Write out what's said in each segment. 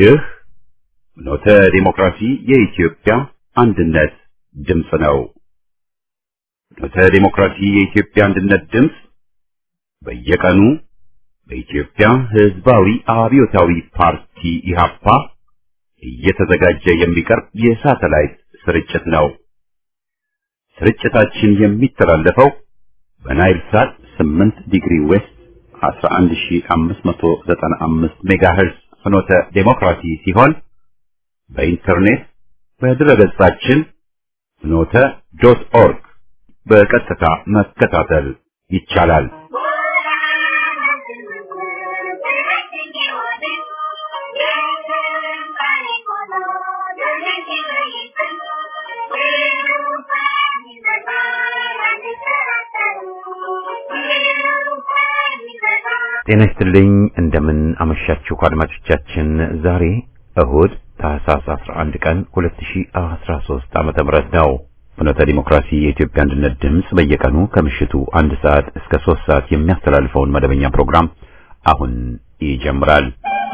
ይህ ኖተ ዲሞክራሲ የኢትዮጵያ አንድነት ድምፅ ነው። ኖተ ዲሞክራሲ የኢትዮጵያ አንድነት ድምፅ በየቀኑ በኢትዮጵያ ሕዝባዊ አብዮታዊ ፓርቲ ኢህአፓ እየተዘጋጀ የሚቀርብ የሳተላይት ስርጭት ነው። ስርጭታችን የሚተላለፈው በናይል ሳት 8 ዲግሪ ዌስት 11595 ሜጋሄርዝ ፍኖተ ዴሞክራሲ ሲሆን በኢንተርኔት በድረገጻችን ፍኖተ ዶት ኦርግ በቀጥታ መከታተል ይቻላል። ጤና ይስጥልኝ። እንደምን አመሻችሁ አድማጮቻችን። ዛሬ እሁድ ታህሳስ 11 ቀን 2013 ዓመተ ምህረት ነው። ፍኖተ ዲሞክራሲ የኢትዮጵያ አንድነት ድምፅ በየቀኑ ከምሽቱ አንድ ሰዓት እስከ ሶስት ሰዓት የሚያስተላልፈውን መደበኛ ፕሮግራም አሁን ይጀምራል።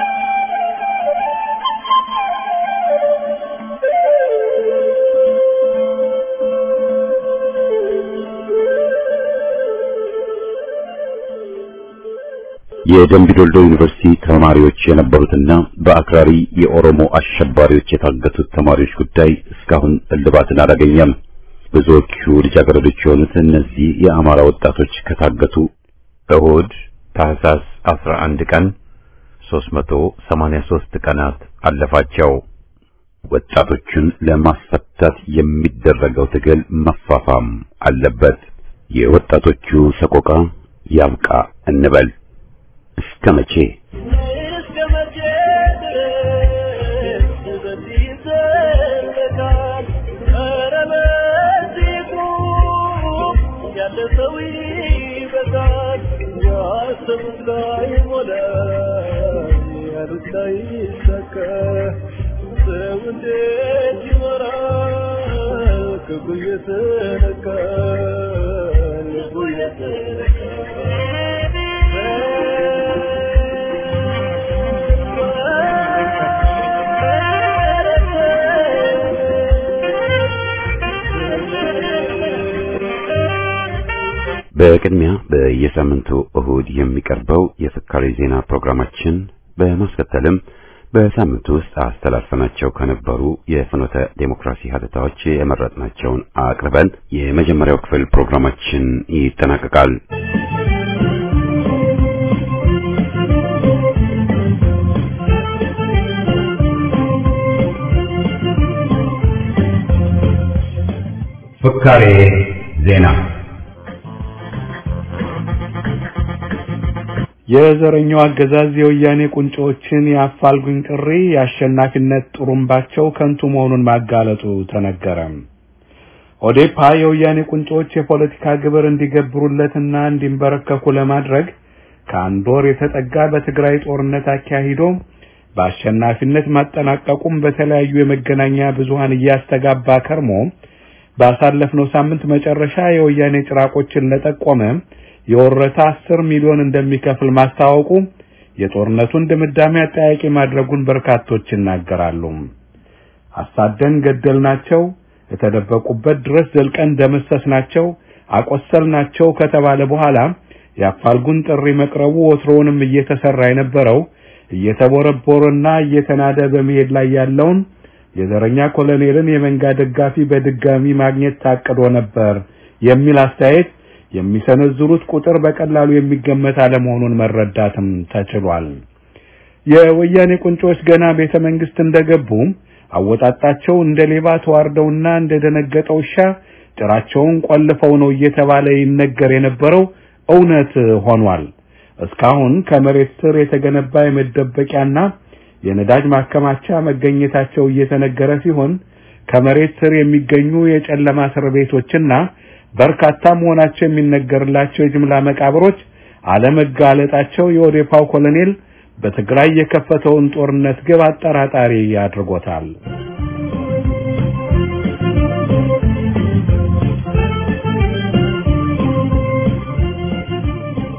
የደምቢ ዶልዶ ዩኒቨርሲቲ ተማሪዎች የነበሩትና በአክራሪ የኦሮሞ አሸባሪዎች የታገቱት ተማሪዎች ጉዳይ እስካሁን እልባትን አላገኘም። ብዙዎቹ ልጃገረዶች የሆኑት እነዚህ የአማራ ወጣቶች ከታገቱ እሁድ ታህሳስ 11 ቀን 383 ቀናት አለፋቸው። ወጣቶቹን ለማስፈታት የሚደረገው ትግል መፋፋም አለበት። የወጣቶቹ ሰቆቃ ያብቃ እንበል። እስከ መቼ በቅድሚያ በየሳምንቱ እሁድ የሚቀርበው የፍካሬ ዜና ፕሮግራማችን በማስከተልም በሳምንቱ ውስጥ አስተላልፈናቸው ከነበሩ የፍኖተ ዴሞክራሲ ሀተታዎች የመረጥናቸውን አቅርበን የመጀመሪያው ክፍል ፕሮግራማችን ይጠናቀቃል። ፍካሬ ዜና የዘረኛው አገዛዝ የወያኔ ቁንጮዎችን የአፋልጉኝ ጥሪ የአሸናፊነት ጥሩምባቸው ከንቱ መሆኑን ማጋለጡ ተነገረ። ኦዴፓ የወያኔ ቁንጮዎች የፖለቲካ ግብር እንዲገብሩለትና እንዲንበረከኩ ለማድረግ ከአንድ ወር የተጠጋ በትግራይ ጦርነት አካሂዶ በአሸናፊነት ማጠናቀቁም በተለያዩ የመገናኛ ብዙሃን እያስተጋባ ከርሞ ባሳለፍነው ሳምንት መጨረሻ የወያኔ ጭራቆችን ለጠቆመ የወረታ አስር ሚሊዮን እንደሚከፍል ማስታወቁ የጦርነቱን ድምዳሜ አጠያቂ ማድረጉን በርካቶች ይናገራሉ። አሳደን ገደልናቸው፣ የተደበቁበት ድረስ ዘልቀን ደመሰስናቸው፣ አቆሰልናቸው ከተባለ በኋላ የአፋልጉን ጥሪ መቅረቡ ወትሮውንም እየተሰራ የነበረው እየተቦረቦረና እየተናደ በመሄድ ላይ ያለውን የዘረኛ ኮሎኔልን የመንጋ ደጋፊ በድጋሚ ማግኘት ታቅዶ ነበር የሚል አስተያየት የሚሰነዝሩት ቁጥር በቀላሉ የሚገመት አለመሆኑን መረዳትም ተችሏል። የወያኔ ቁንጮች ገና ቤተ መንግስት እንደገቡ አወጣጣቸው እንደ ሌባ ተዋርደውና እንደደነገጠ ውሻ ጭራቸውን ቆልፈው ነው እየተባለ ይነገር የነበረው እውነት ሆኗል። እስካሁን ከመሬት ስር የተገነባ የመደበቂያና የነዳጅ ማከማቻ መገኘታቸው እየተነገረ ሲሆን ከመሬት ስር የሚገኙ የጨለማ እስር ቤቶችና በርካታ መሆናቸው የሚነገርላቸው የጅምላ መቃብሮች አለመጋለጣቸው የኦዴፓው ኮሎኔል በትግራይ የከፈተውን ጦርነት ግብ አጠራጣሪ አድርጎታል።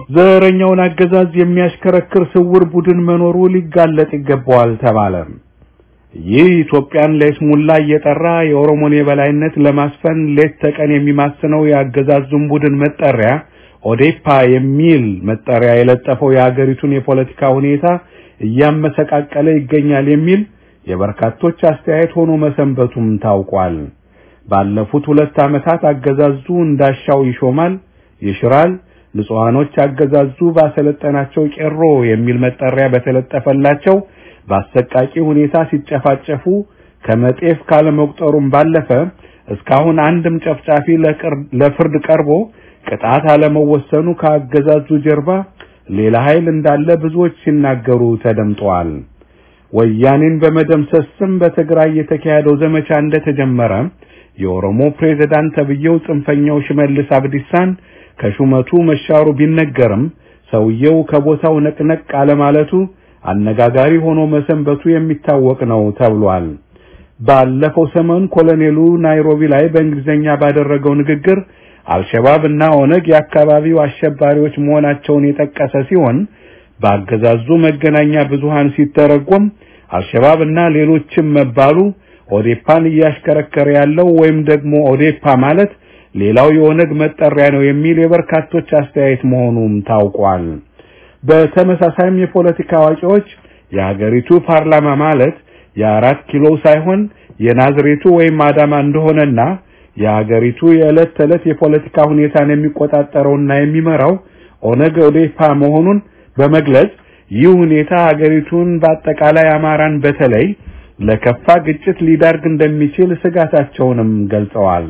ዘረኛውን አገዛዝ የሚያሽከረክር ስውር ቡድን መኖሩ ሊጋለጥ ይገባዋል ተባለ። ይህ ኢትዮጵያን ለይስሙላ እየጠራ የኦሮሞን የበላይነት ለማስፈን ሌት ተቀን የሚማስነው የአገዛዙን ቡድን መጠሪያ ኦዴፓ የሚል መጠሪያ የለጠፈው የሀገሪቱን የፖለቲካ ሁኔታ እያመሰቃቀለ ይገኛል የሚል የበርካቶች አስተያየት ሆኖ መሰንበቱም ታውቋል። ባለፉት ሁለት ዓመታት አገዛዙ እንዳሻው ይሾማል፣ ይሽራል፣ ንጹሃኖች አገዛዙ ባሰለጠናቸው ቄሮ የሚል መጠሪያ በተለጠፈላቸው በአሰቃቂ ሁኔታ ሲጨፋጨፉ ከመጤፍ ካለመቁጠሩም ባለፈ እስካሁን አንድም ጨፍጫፊ ለፍርድ ቀርቦ ቅጣት አለመወሰኑ ከአገዛዙ ጀርባ ሌላ ኃይል እንዳለ ብዙዎች ሲናገሩ ተደምጠዋል። ወያኔን በመደምሰስ ስም በትግራይ የተካሄደው ዘመቻ እንደተጀመረ የኦሮሞ ፕሬዝዳንት ተብዬው ጽንፈኛው ሽመልስ አብዲሳን ከሹመቱ መሻሩ ቢነገርም ሰውየው ከቦታው ነቅነቅ አለማለቱ አነጋጋሪ ሆኖ መሰንበቱ የሚታወቅ ነው ተብሏል። ባለፈው ሰሞን ኮሎኔሉ ናይሮቢ ላይ በእንግሊዝኛ ባደረገው ንግግር አልሸባብ እና ኦነግ የአካባቢው አሸባሪዎች መሆናቸውን የጠቀሰ ሲሆን በአገዛዙ መገናኛ ብዙሃን ሲተረጎም አልሸባብ እና ሌሎችም መባሉ ኦዴፓን እያሽከረከረ ያለው ወይም ደግሞ ኦዴፓ ማለት ሌላው የኦነግ መጠሪያ ነው የሚል የበርካቶች አስተያየት መሆኑም ታውቋል። በተመሳሳይም የፖለቲካ አዋቂዎች የሀገሪቱ ፓርላማ ማለት የአራት ኪሎ ሳይሆን የናዝሬቱ ወይም አዳማ እንደሆነና የሀገሪቱ የዕለት ተዕለት የፖለቲካ ሁኔታን የሚቆጣጠረውና የሚመራው ኦነግ ኦዴፓ መሆኑን በመግለጽ ይህ ሁኔታ ሀገሪቱን በአጠቃላይ አማራን በተለይ ለከፋ ግጭት ሊዳርግ እንደሚችል ስጋታቸውንም ገልጸዋል።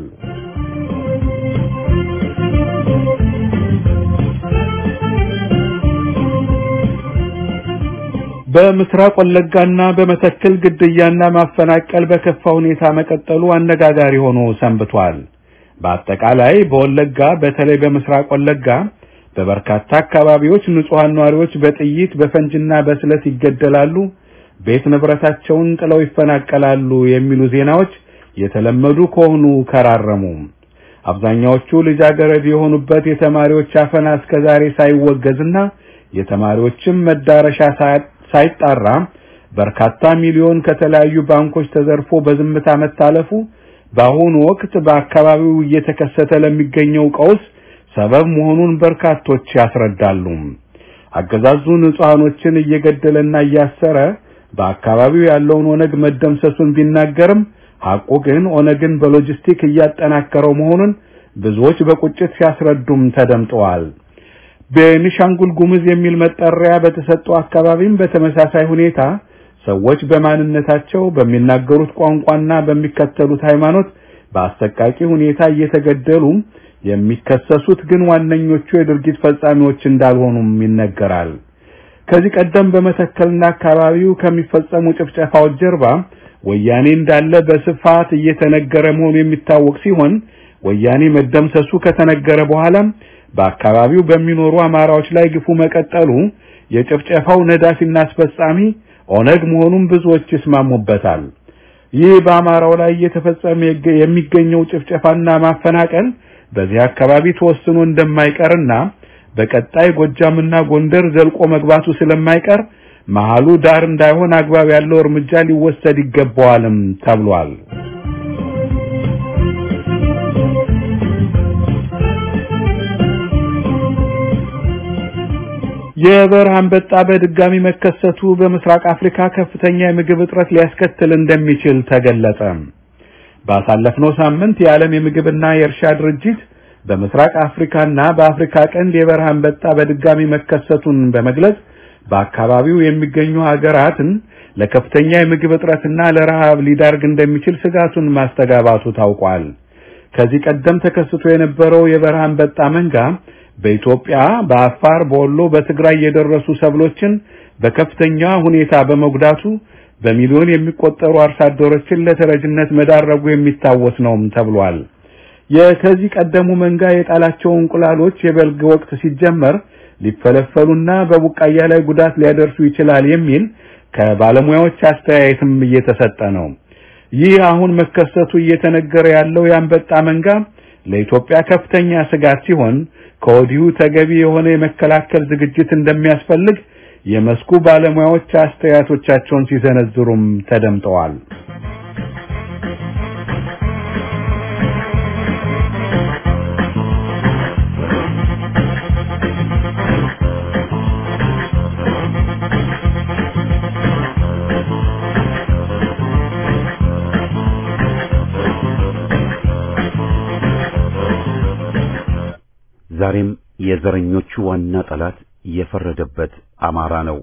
በምስራቅ ወለጋና በመተከል ግድያና ማፈናቀል በከፋ ሁኔታ መቀጠሉ አነጋጋሪ ሆኖ ሰንብቷል። በአጠቃላይ በወለጋ በተለይ በምስራቅ ወለጋ በበርካታ አካባቢዎች ንጹሃን ነዋሪዎች በጥይት በፈንጅና በስለት ይገደላሉ፣ ቤት ንብረታቸውን ጥለው ይፈናቀላሉ የሚሉ ዜናዎች የተለመዱ ከሆኑ ከራረሙ። አብዛኛዎቹ ልጃገረድ የሆኑበት የተማሪዎች አፈና እስከዛሬ ሳይወገዝና የተማሪዎችም መዳረሻ ሳይጣራ በርካታ ሚሊዮን ከተለያዩ ባንኮች ተዘርፎ በዝምታ መታለፉ በአሁኑ ወቅት በአካባቢው እየተከሰተ ለሚገኘው ቀውስ ሰበብ መሆኑን በርካቶች ያስረዳሉ። አገዛዙ ንጹሃኖችን እየገደለና እያሰረ በአካባቢው ያለውን ኦነግ መደምሰሱን ቢናገርም ሐቁ ግን ኦነግን በሎጂስቲክ እያጠናከረው መሆኑን ብዙዎች በቁጭት ሲያስረዱም ተደምጠዋል። ቤኒሻንጉል ጉሙዝ የሚል መጠሪያ በተሰጠው አካባቢም በተመሳሳይ ሁኔታ ሰዎች በማንነታቸው በሚናገሩት ቋንቋና በሚከተሉት ሃይማኖት በአሰቃቂ ሁኔታ እየተገደሉ የሚከሰሱት ግን ዋነኞቹ የድርጊት ፈጻሚዎች እንዳልሆኑም ይነገራል። ከዚህ ቀደም በመተከልና አካባቢው ከሚፈጸሙ ጭፍጨፋዎች ጀርባ ወያኔ እንዳለ በስፋት እየተነገረ መሆኑ የሚታወቅ ሲሆን ወያኔ መደምሰሱ ከተነገረ በኋላም በአካባቢው በሚኖሩ አማራዎች ላይ ግፉ መቀጠሉ የጭፍጨፋው ነዳፊና አስፈጻሚ ኦነግ መሆኑን ብዙዎች ይስማሙበታል። ይህ በአማራው ላይ እየተፈጸመ የሚገኘው ጭፍጨፋና ማፈናቀል በዚህ አካባቢ ተወስኖ እንደማይቀርና በቀጣይ ጎጃምና ጎንደር ዘልቆ መግባቱ ስለማይቀር መሃሉ ዳር እንዳይሆን አግባብ ያለው እርምጃ ሊወሰድ ይገባዋልም ተብሏል። የበረሃ አንበጣ በድጋሚ መከሰቱ በምስራቅ አፍሪካ ከፍተኛ የምግብ እጥረት ሊያስከትል እንደሚችል ተገለጸ። ባሳለፍነው ሳምንት የዓለም የምግብና የእርሻ ድርጅት በምስራቅ አፍሪካና በአፍሪካ ቀንድ የበረሃ አንበጣ በድጋሚ መከሰቱን በመግለጽ በአካባቢው የሚገኙ ሀገራትን ለከፍተኛ የምግብ እጥረትና ለረሃብ ሊዳርግ እንደሚችል ስጋቱን ማስተጋባቱ ታውቋል። ከዚህ ቀደም ተከስቶ የነበረው የበረሃ አንበጣ መንጋ በኢትዮጵያ፣ በአፋር፣ በወሎ፣ በትግራይ የደረሱ ሰብሎችን በከፍተኛ ሁኔታ በመጉዳቱ በሚሊዮን የሚቆጠሩ አርሶ አደሮችን ለተረጅነት መዳረጉ የሚታወስ ነውም ተብሏል። የከዚህ ቀደሙ መንጋ የጣላቸው እንቁላሎች የበልግ ወቅት ሲጀመር ሊፈለፈሉና በቡቃያ ላይ ጉዳት ሊያደርሱ ይችላል የሚል ከባለሙያዎች አስተያየትም እየተሰጠ ነው። ይህ አሁን መከሰቱ እየተነገረ ያለው የአንበጣ መንጋ ለኢትዮጵያ ከፍተኛ ስጋት ሲሆን ከወዲሁ ተገቢ የሆነ የመከላከል ዝግጅት እንደሚያስፈልግ የመስኩ ባለሙያዎች አስተያየቶቻቸውን ሲሰነዝሩም ተደምጠዋል። ዛሬም የዘረኞቹ ዋና ጠላት የፈረደበት አማራ ነው።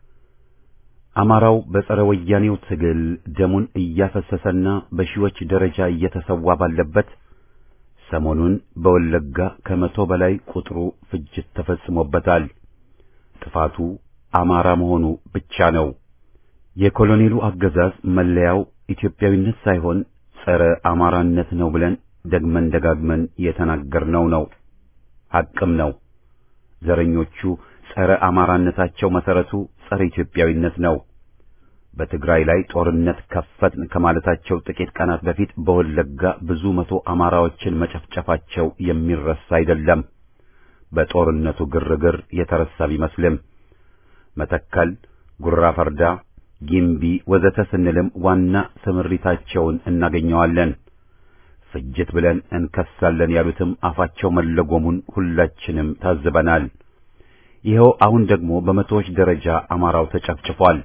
አማራው በጸረ ወያኔው ትግል ደሙን እያፈሰሰና በሺዎች ደረጃ እየተሰዋ ባለበት ሰሞኑን በወለጋ ከመቶ በላይ ቁጥሩ ፍጅት ተፈጽሞበታል። ጥፋቱ አማራ መሆኑ ብቻ ነው። የኮሎኔሉ አገዛዝ መለያው ኢትዮጵያዊነት ሳይሆን ጸረ አማራነት ነው ብለን ደግመን ደጋግመን የተናገርነው ነው። ሐቅም ነው። ዘረኞቹ ጸረ አማራነታቸው መሰረቱ ጸረ ኢትዮጵያዊነት ነው። በትግራይ ላይ ጦርነት ከፈትን ከማለታቸው ጥቂት ቀናት በፊት በወለጋ ብዙ መቶ አማራዎችን መጨፍጨፋቸው የሚረሳ አይደለም። በጦርነቱ ግርግር የተረሳ ቢመስልም መተከል፣ ጉራ ፈርዳ፣ ጊምቢ ወዘተ ስንልም ዋና ስምሪታቸውን እናገኘዋለን። ፍጅት ብለን እንከሳለን ያሉትም አፋቸው መለጎሙን ሁላችንም ታዝበናል። ይኸው አሁን ደግሞ በመቶዎች ደረጃ አማራው ተጨፍጭፏል።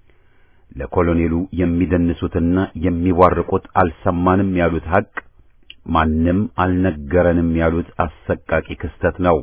ለኮሎኔሉ የሚደንሱትና የሚዋርቁት አልሰማንም ያሉት ሐቅ፣ ማንም አልነገረንም ያሉት አሰቃቂ ክስተት ነው።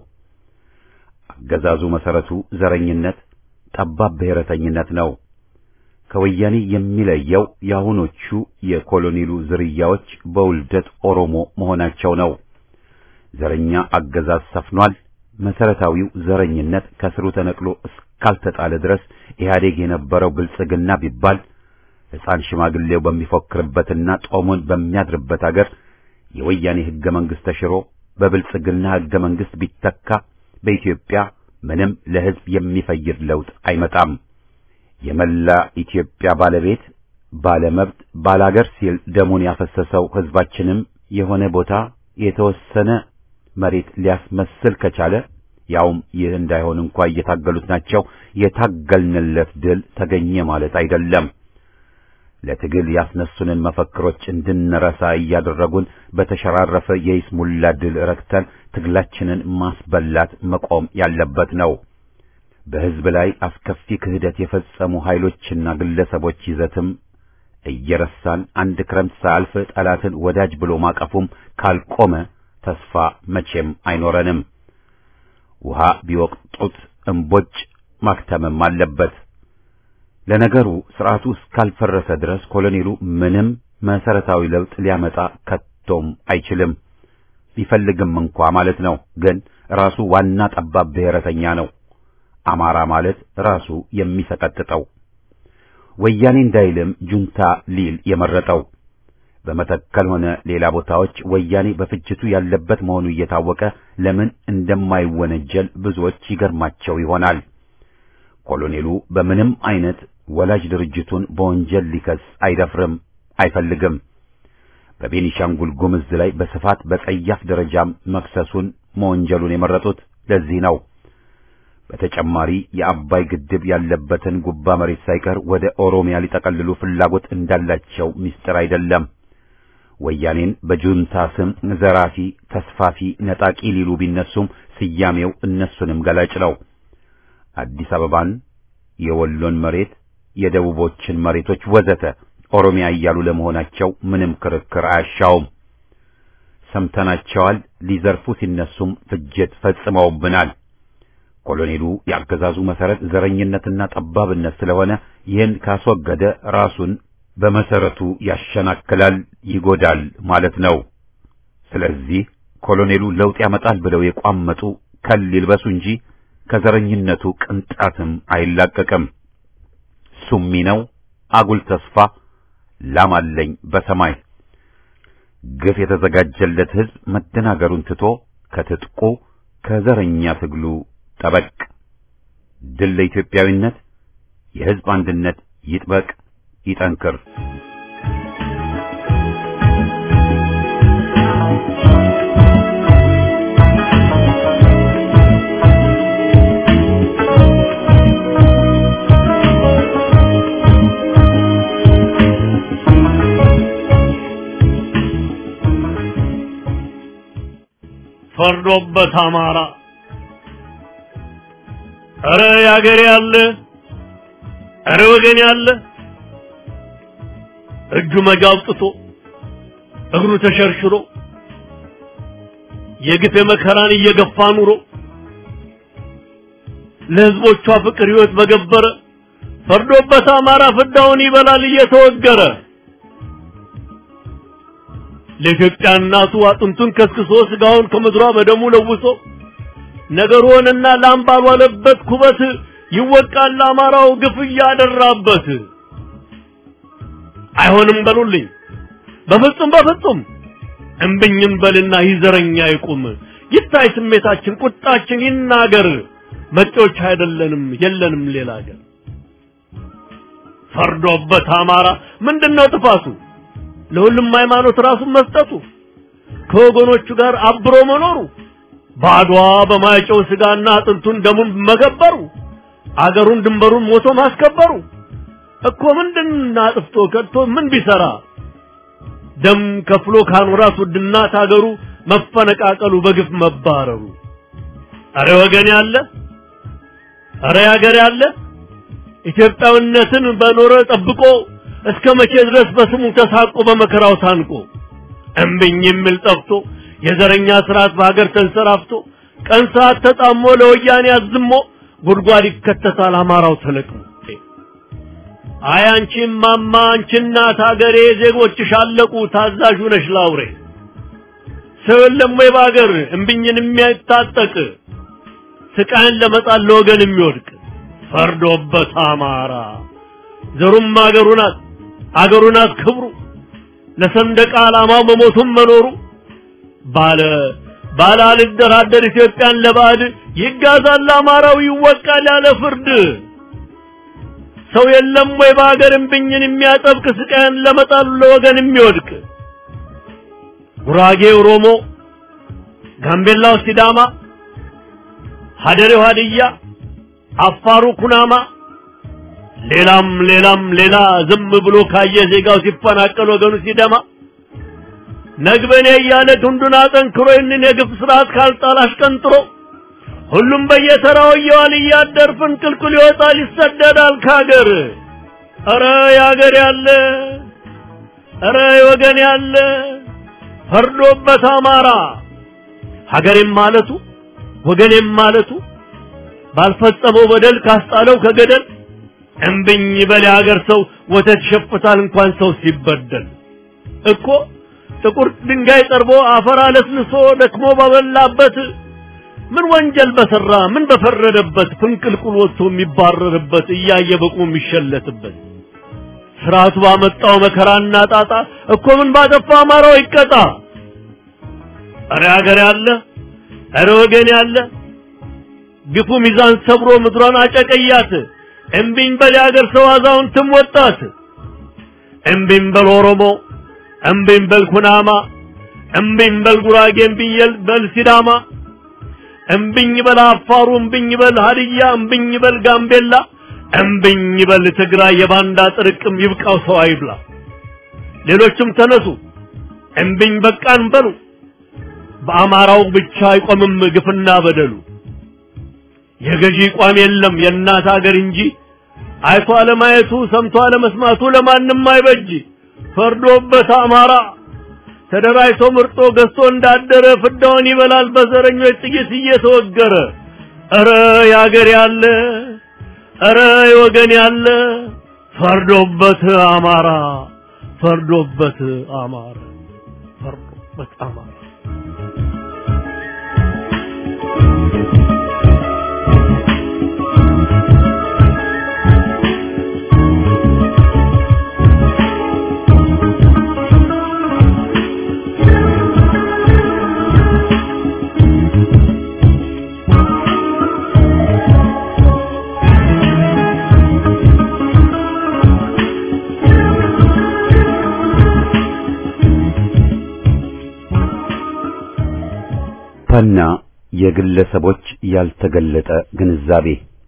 አገዛዙ መሰረቱ ዘረኝነት፣ ጠባብ ብሔረተኝነት ነው። ከወያኔ የሚለየው የአሁኖቹ የኮሎኔሉ ዝርያዎች በውልደት ኦሮሞ መሆናቸው ነው። ዘረኛ አገዛዝ ሰፍኗል። መሰረታዊው ዘረኝነት ከስሩ ተነቅሎ እስካልተጣለ ድረስ ኢህአዴግ የነበረው ብልጽግና ቢባል ሕፃን ሽማግሌው በሚፎክርበትና ጦሙን በሚያድርበት አገር የወያኔ ሕገ መንግሥት ተሽሮ በብልጽግና ሕገ መንግሥት ቢተካ በኢትዮጵያ ምንም ለሕዝብ የሚፈይድ ለውጥ አይመጣም። የመላ ኢትዮጵያ ባለቤት ባለመብት ባላገር ሲል ደሙን ያፈሰሰው ሕዝባችንም የሆነ ቦታ የተወሰነ መሬት ሊያስመስል ከቻለ ያውም ይህ እንዳይሆን እንኳ እየታገሉት ናቸው። የታገልንለት ድል ተገኘ ማለት አይደለም። ለትግል ያስነሱንን መፈክሮች እንድንረሳ እያደረጉን በተሸራረፈ የይስሙላ ድል ረክተን ትግላችንን ማስበላት መቆም ያለበት ነው። በሕዝብ ላይ አስከፊ ክህደት የፈጸሙ ኃይሎችና ግለሰቦች ይዘትም እየረሳን አንድ ክረምት ሳያልፍ ጠላትን ወዳጅ ብሎ ማቀፉም ካልቆመ ተስፋ መቼም አይኖረንም። ውሃ ቢወቅጡት እምቦጭ ማክተምም አለበት። ለነገሩ ስርዓቱ እስካልፈረሰ ድረስ ኮሎኔሉ ምንም መሰረታዊ ለውጥ ሊያመጣ ከቶም አይችልም። ቢፈልግም እንኳ ማለት ነው። ግን ራሱ ዋና ጠባብ ብሔረተኛ ነው። አማራ ማለት ራሱ የሚሰቀጥጠው ወያኔ እንዳይልም ጁንታ ሊል የመረጠው በመተከል ሆነ ሌላ ቦታዎች ወያኔ በፍጅቱ ያለበት መሆኑ እየታወቀ ለምን እንደማይወነጀል ብዙዎች ይገርማቸው ይሆናል። ኮሎኔሉ በምንም አይነት ወላጅ ድርጅቱን በወንጀል ሊከስ አይደፍርም፣ አይፈልግም። በቤኒሻንጉል ጉምዝ ላይ በስፋት በጸያፍ ደረጃም መክሰሱን መወንጀሉን የመረጡት ለዚህ ነው። በተጨማሪ የአባይ ግድብ ያለበትን ጉባ መሬት ሳይቀር ወደ ኦሮሚያ ሊጠቀልሉ ፍላጎት እንዳላቸው ምስጢር አይደለም። ወያኔን በጁንታ ስም ዘራፊ፣ ተስፋፊ፣ ነጣቂ ሊሉ ቢነሱም ስያሜው እነሱንም ገላጭ ነው። አዲስ አበባን፣ የወሎን መሬት፣ የደቡቦችን መሬቶች ወዘተ ኦሮሚያ እያሉ ለመሆናቸው ምንም ክርክር አያሻውም። ሰምተናቸዋል። ሊዘርፉ ሲነሱም ፍጅት ፈጽመውብናል። ኮሎኔሉ የአገዛዙ መሰረት ዘረኝነትና ጠባብነት ስለሆነ ይህን ካስወገደ ራሱን በመሰረቱ ያሸናክላል፣ ይጎዳል ማለት ነው። ስለዚህ ኮሎኔሉ ለውጥ ያመጣል ብለው የቋመጡ ከል ይልበሱ እንጂ ከዘረኝነቱ ቅንጣትም አይላቀቅም። ሱሚ ነው፣ አጉል ተስፋ፣ ላም አለኝ በሰማይ ግፍ የተዘጋጀለት ሕዝብ መደናገሩን ትቶ ከትጥቁ ከዘረኛ ትግሉ ጠበቅ። ድል ለኢትዮጵያዊነት፣ የሕዝብ አንድነት ይጥበቅ ይጠንክር። ፈርዶበት አማራ ኧረ ያገሬ ያለ ኧረ ወገን ያለ እጁ መጃ አውጥቶ እግሩ ተሸርሽሮ የግፍ መከራን እየገፋ ኑሮ ለህዝቦቿ ፍቅር ህይወት በገበረ ፈርዶበት አማራ ፍዳውን ይበላል እየተወገረ ለኢትዮጵያ እናቱ አጥንቱን ከስክሶ ስጋውን ከምድሯ በደሙ ለውሶ ነገር ሆነና ላም ባልዋለበት ኩበት ይወቃል አማራው ግፍ እያደራበት። አይሆንም በሉልኝ በፍጹም በፍጹም እምብኝም በልና ይዘረኛ ይቁም ይታይ ስሜታችን ቁጣችን ይናገር መጤዎች አይደለንም የለንም ሌላ ሀገር ፈርዶበት አማራ ምንድነው ጥፋቱ ለሁሉም ሃይማኖት ራሱን መስጠቱ ከወገኖቹ ጋር አብሮ መኖሩ ባዷ በማይጨው ስጋና አጥንቱን ደሙን መገበሩ አገሩን ድንበሩን ሞቶ ማስከበሩ እኮ ምንድን አጥፍቶ ከድቶ ምን ቢሰራ ደም ከፍሎ ካኖራት ውድናት አገሩ መፈነቃቀሉ በግፍ መባረሩ አረ ወገን ያለ አረ ያገር ያለ ኢትዮጵያዊነትን በኖረ ጠብቆ እስከ መቼ ድረስ በስሙ ተሳቆ በመከራው ታንቆ እምብኝ የሚል ጠፍቶ የዘረኛ ስርዓት በሀገር ተንሰራፍቶ ቀን ሰዓት ተጣሞ ለወያኔ አዝሞ ጉድጓድ ይከተታል አማራው ተለቅሞ አይ አንቺ ማማ አንቺ እናት ሀገሬ ዜጎችሽ አለቁ ታዛዥ ነሽ ላውሬ ሰው የለም ወይ በሀገር እምብኝን የሚያታጠቅ ስቃይን ለመጣል ለወገን የሚወድቅ ፈርዶበት አማራ ዘሩም አገሩ ናት አገሩ ናት ክብሩ ለሰንደቅ ዓላማው መሞቱም መኖሩ ባለ ባለ አልደራደር ኢትዮጵያን ለባዕድ ይጋዛል አማራው ይወቃል ያለ ፍርድ ሰው የለም ወይ በሀገር እምብኝን የሚያጠብቅ ስቃይን ለመጣሉ ለወገን የሚወድቅ ጉራጌ ኦሮሞ፣ ጋምቤላው ሲዳማ፣ ሀደሬው ሀድያ፣ አፋሩ ኩናማ ሌላም ሌላም ሌላ ዝም ብሎ ካየ ዜጋው ሲፈናቀል ወገኑ ሲደማ ነግበኔ እያለ ክንዱን አጠንክሮ ይህንን የግፍ ስርዓት ካልጣል አሽቀንጥሮ ሁሉም በየተራው እየዋል እያደር ፍንቅልቅል ይወጣል ይሰደዳል ካገር። ኧረ ያገር ያለ ኧረ ወገን ያለ ፈርዶበት አማራ ሀገሬም ማለቱ ወገኔም ማለቱ ባልፈጸመው በደል ካስጣለው ከገደል እምብኝ በል የሀገር ሰው ወተት ይሸፍታል እንኳን ሰው ሲበደል እኮ ጥቁር ድንጋይ ጠርቦ አፈር አለስልሶ ደክሞ ባበላበት ምን ወንጀል በሰራ ምን በፈረደበት ፍንቅልቁል ወጥቶ የሚባረርበት እያየ በቁ የሚሸለትበት ስርዓቱ ባመጣው መከራና ጣጣ እኮ ምን ባጠፋ አማራው ይቀጣ። እረ ሀገር ያለ እረ ወገን ያለ ግፉ ሚዛን ሰብሮ ምድሯን አጨቀያት። እምቢኝ በል የሀገር ሰው አዛውንትም ወጣት። እምቢኝ በል ኦሮሞ፣ እምቢኝ በል ኩናማ፣ እምቢኝ በል ጉራጌ፣ እምቢኝ በል ሲዳማ፣ እምቢኝ በል አፋሩ፣ እምቢኝ በል ሀድያ፣ እምቢኝ በል ጋምቤላ፣ እምቢኝ በል ትግራይ። የባንዳ ጥርቅም ይብቃው ሰው አይብላ። ሌሎችም ተነሱ እምቢኝ በቃን በሉ። በአማራው ብቻ አይቆምም ግፍና በደሉ። የገዢ ቋም የለም የእናት አገር እንጂ አይቶ አለማየቱ ሰምቶ አለመስማቱ ለማንም አይበጅ። ፈርዶበት አማራ ተደራጅቶ ምርጦ ገዝቶ እንዳደረ ፍዳውን ይበላል በዘረኞች ጥይት እየተወገረ። ኧረ ያገር ያለ ኧረ የወገን ያለ ፈርዶበት አማራ ፈርዶበት አማራ ፈርዶበት አማራ ና የግለሰቦች ያልተገለጠ ግንዛቤ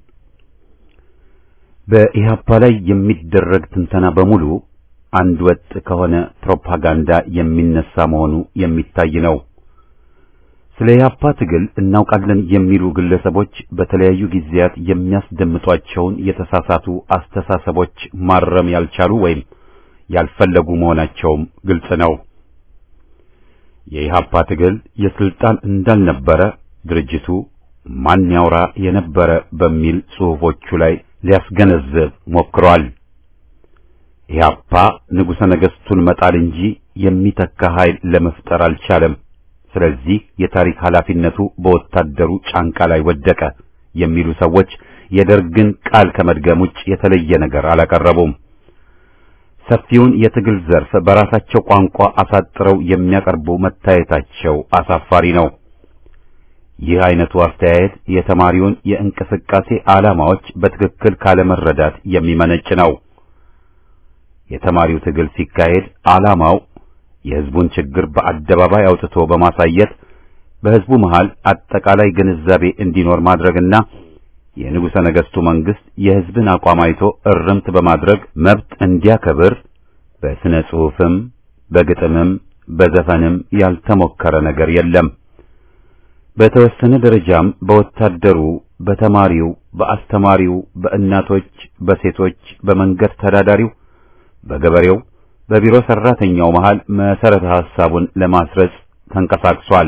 በኢህአፓ ላይ የሚደረግ ትንተና በሙሉ አንድ ወጥ ከሆነ ፕሮፓጋንዳ የሚነሳ መሆኑ የሚታይ ነው። ስለ ኢህአፓ ትግል እናውቃለን የሚሉ ግለሰቦች በተለያዩ ጊዜያት የሚያስደምጧቸውን የተሳሳቱ አስተሳሰቦች ማረም ያልቻሉ ወይም ያልፈለጉ መሆናቸውም ግልጽ ነው። የኢህአፓ ትግል የስልጣን እንዳልነበረ ድርጅቱ ማን ያውራ የነበረ በሚል ጽሑፎቹ ላይ ሊያስገነዝብ ሞክሯል። ኢህአፓ ንጉሠ ነገሥቱን መጣል እንጂ የሚተካ ኃይል ለመፍጠር አልቻለም። ስለዚህ የታሪክ ኃላፊነቱ በወታደሩ ጫንቃ ላይ ወደቀ የሚሉ ሰዎች የደርግን ቃል ከመድገም ውጭ የተለየ ነገር አላቀረቡም። ሰፊውን የትግል ዘርፍ በራሳቸው ቋንቋ አሳጥረው የሚያቀርቡ መታየታቸው አሳፋሪ ነው። ይህ አይነቱ አስተያየት የተማሪውን የእንቅስቃሴ ዓላማዎች በትክክል ካለመረዳት የሚመነጭ ነው። የተማሪው ትግል ሲካሄድ ዓላማው የሕዝቡን ችግር በአደባባይ አውጥቶ በማሳየት በሕዝቡ መሃል አጠቃላይ ግንዛቤ እንዲኖር ማድረግና የንጉሠ ነገሥቱ መንግሥት የሕዝብን አቋም አይቶ እርምት በማድረግ መብት እንዲያከብር በስነ ጽሑፍም በግጥምም በዘፈንም ያልተሞከረ ነገር የለም። በተወሰነ ደረጃም በወታደሩ፣ በተማሪው፣ በአስተማሪው፣ በእናቶች፣ በሴቶች፣ በመንገድ ተዳዳሪው፣ በገበሬው፣ በቢሮ ሰራተኛው መሃል መሰረተ ሐሳቡን ለማስረጽ ተንቀሳቅሷል።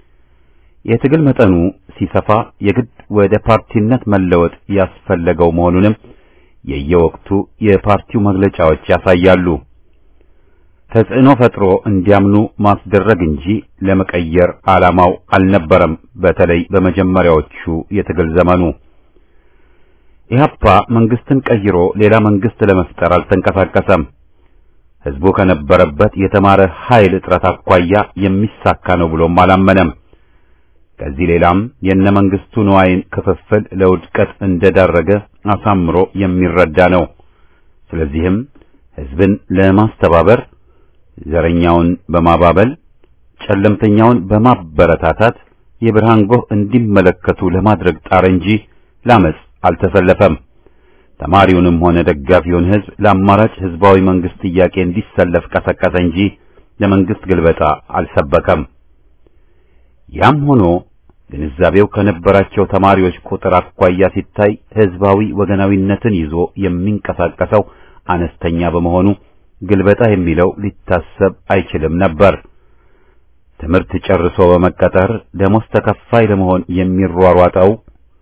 የትግል መጠኑ ሲሰፋ የግድ ወደ ፓርቲነት መለወጥ ያስፈለገው መሆኑንም የየወቅቱ የፓርቲው መግለጫዎች ያሳያሉ። ተጽዕኖ ፈጥሮ እንዲያምኑ ማስደረግ እንጂ ለመቀየር ዓላማው አልነበረም። በተለይ በመጀመሪያዎቹ የትግል ዘመኑ ኢህአፓ መንግስትን ቀይሮ ሌላ መንግስት ለመፍጠር አልተንቀሳቀሰም። ህዝቡ ከነበረበት የተማረ ኃይል እጥረት አኳያ የሚሳካ ነው ብሎም አላመነም። ከዚህ ሌላም የነ መንግስቱ ንዋይን ክፍፍል ለውድቀት እንደዳረገ አሳምሮ የሚረዳ ነው። ስለዚህም ህዝብን ለማስተባበር ዘረኛውን በማባበል ጨለምተኛውን በማበረታታት የብርሃን ጎህ እንዲመለከቱ ለማድረግ ጣረ እንጂ ላመጽ አልተሰለፈም። ተማሪውንም ሆነ ደጋፊውን ህዝብ ለአማራጭ ህዝባዊ መንግስት ጥያቄ እንዲሰለፍ ቀሰቀሰ እንጂ ለመንግስት ግልበጣ አልሰበከም። ያም ሆኖ ግንዛቤው ከነበራቸው ተማሪዎች ቁጥር አኳያ ሲታይ ህዝባዊ ወገናዊነትን ይዞ የሚንቀሳቀሰው አነስተኛ በመሆኑ ግልበጣ የሚለው ሊታሰብ አይችልም ነበር። ትምህርት ጨርሶ በመቀጠር ደሞዝ ተከፋይ ለመሆን የሚሯሯጠው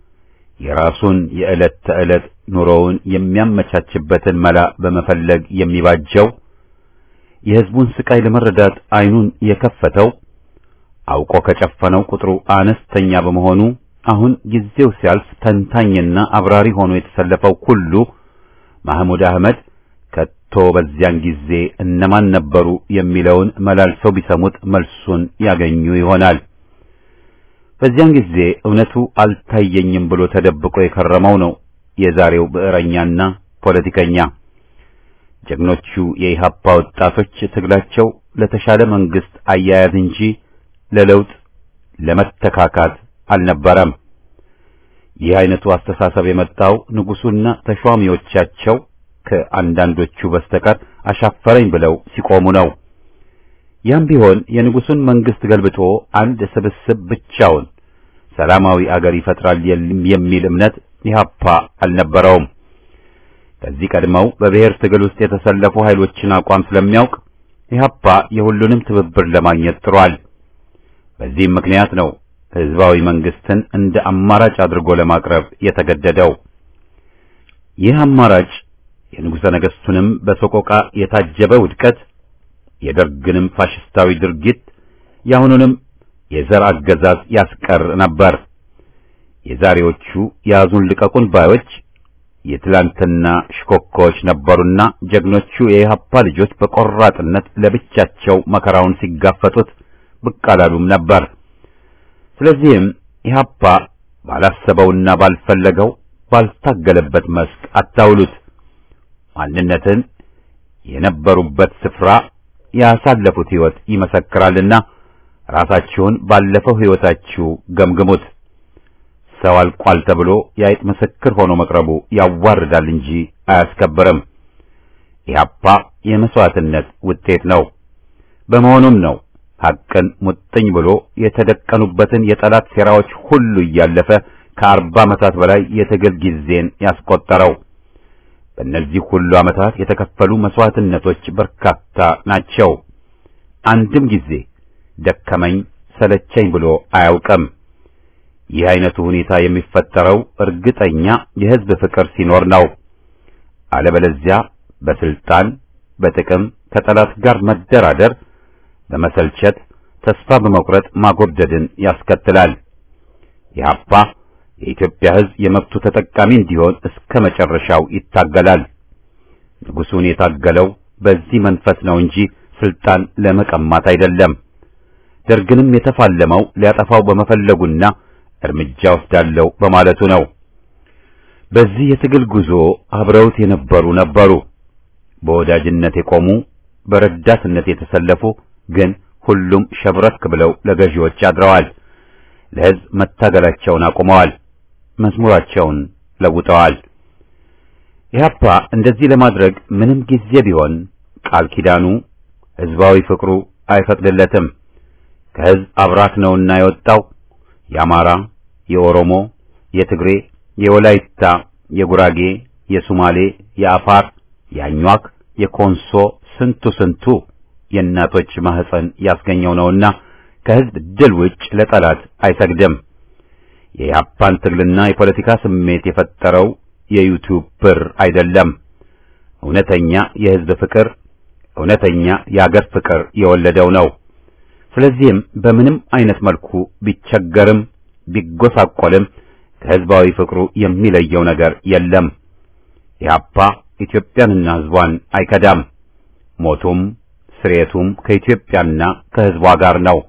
የራሱን የዕለት ተዕለት ኑሮውን የሚያመቻችበትን መላ በመፈለግ የሚባጀው የህዝቡን ስቃይ ለመረዳት አይኑን የከፈተው አውቆ ከጨፈነው ቁጥሩ አነስተኛ በመሆኑ አሁን ጊዜው ሲያልፍ ተንታኝና አብራሪ ሆኖ የተሰለፈው ሁሉ ማህሙድ አህመድ ከቶ በዚያን ጊዜ እነማን ነበሩ የሚለውን መላልሰው ቢሰሙት መልሱን ያገኙ ይሆናል። በዚያን ጊዜ እውነቱ አልታየኝም ብሎ ተደብቆ የከረመው ነው የዛሬው ብዕረኛና ፖለቲከኛ። ጀግኖቹ የኢህአፓ ወጣቶች ትግላቸው ለተሻለ መንግስት አያያዝ እንጂ ለለውጥ ለመተካካት አልነበረም። ይህ አይነቱ አስተሳሰብ የመጣው ንጉሱና ተሿሚዎቻቸው ከአንዳንዶቹ በስተቀር አሻፈረኝ ብለው ሲቆሙ ነው። ያም ቢሆን የንጉሱን መንግስት ገልብጦ አንድ ስብስብ ብቻውን ሰላማዊ አገር ይፈጥራል የሚል እምነት ኢህአፓ አልነበረውም። ከዚህ ቀድመው በብሔር ትግል ውስጥ የተሰለፉ ኃይሎችን አቋም ስለሚያውቅ ኢህአፓ የሁሉንም ትብብር ለማግኘት ጥሯል። በዚህም ምክንያት ነው ህዝባዊ መንግስትን እንደ አማራጭ አድርጎ ለማቅረብ የተገደደው። ይህ አማራጭ የንጉሠ ነገሥቱንም በሰቆቃ የታጀበ ውድቀት፣ የደርግንም ፋሽስታዊ ድርጊት፣ የአሁኑንም የዘር አገዛዝ ያስቀር ነበር። የዛሬዎቹ ያዙን ልቀቁን ባዮች የትላንትና ሽኮኮዎች ነበሩና ጀግኖቹ የኢህአፓ ልጆች በቆራጥነት ለብቻቸው መከራውን ሲጋፈጡት ብቅ አላሉም ነበር። ስለዚህም ኢህአፓ ባላሰበውና ባልፈለገው ባልታገለበት መስክ አታውሉት። ማንነትን የነበሩበት ስፍራ ያሳለፉት ሕይወት ይመሰክራልና ራሳችሁን ባለፈው ሕይወታችሁ ገምግሙት። ሰው አልቋል ተብሎ የአይጥ ምስክር ሆኖ መቅረቡ ያዋርዳል እንጂ አያስከብርም። ኢህአፓ የመስዋዕትነት ውጤት ነው። በመሆኑም ነው ሐቅን ሙጥኝ ብሎ የተደቀኑበትን የጠላት ሴራዎች ሁሉ እያለፈ ከአርባ ዓመታት በላይ የትግል ጊዜን ያስቆጠረው። በእነዚህ ሁሉ ዓመታት የተከፈሉ መስዋዕትነቶች በርካታ ናቸው። አንድም ጊዜ ደከመኝ ሰለቸኝ ብሎ አያውቅም። ይህ አይነቱ ሁኔታ የሚፈጠረው እርግጠኛ የሕዝብ ፍቅር ሲኖር ነው። አለበለዚያ በስልጣን በጥቅም ከጠላት ጋር መደራደር በመሰልቸት ተስፋ በመቁረጥ ማጎብደድን ያስከትላል። ኢህአፓ የኢትዮጵያ ሕዝብ የመብቱ ተጠቃሚ እንዲሆን እስከ መጨረሻው ይታገላል። ንጉሡን የታገለው በዚህ መንፈስ ነው እንጂ ስልጣን ለመቀማት አይደለም። ደርግንም የተፋለመው ሊያጠፋው በመፈለጉና እርምጃ ወስዳለው በማለቱ ነው። በዚህ የትግል ጉዞ አብረውት የነበሩ ነበሩ። በወዳጅነት የቆሙ በረዳትነት የተሰለፉ ግን ሁሉም ሸብረክ ብለው ለገዢዎች አድረዋል። ለሕዝብ መታገላቸውን አቁመዋል። መዝሙራቸውን ለውጠዋል። ኢህአፓ እንደዚህ ለማድረግ ምንም ጊዜ ቢሆን ቃል ኪዳኑ ሕዝባዊ ፍቅሩ አይፈቅድለትም። ከሕዝብ አብራክ ነውና የወጣው የአማራ፣ የኦሮሞ፣ የትግሬ፣ የወላይታ፣ የጉራጌ፣ የሱማሌ፣ የአፋር፣ የአኟክ፣ የኮንሶ ስንቱ ስንቱ የእናቶች ማህፀን ያስገኘው ነውና ከሕዝብ ድል ውጭ ለጠላት አይሰግድም። የኢህአፓን ትግልና የፖለቲካ ስሜት የፈጠረው የዩቲዩብ ብር አይደለም። እውነተኛ የሕዝብ ፍቅር፣ እውነተኛ የአገር ፍቅር የወለደው ነው። ስለዚህም በምንም አይነት መልኩ ቢቸገርም ቢጎሳቆልም ከሕዝባዊ ፍቅሩ የሚለየው ነገር የለም። ኢህአፓ ኢትዮጵያንና ሕዝቧን አይከዳም። ሞቱም ስሬቱም ከኢትዮጵያና ከሕዝቧ ጋር ነው።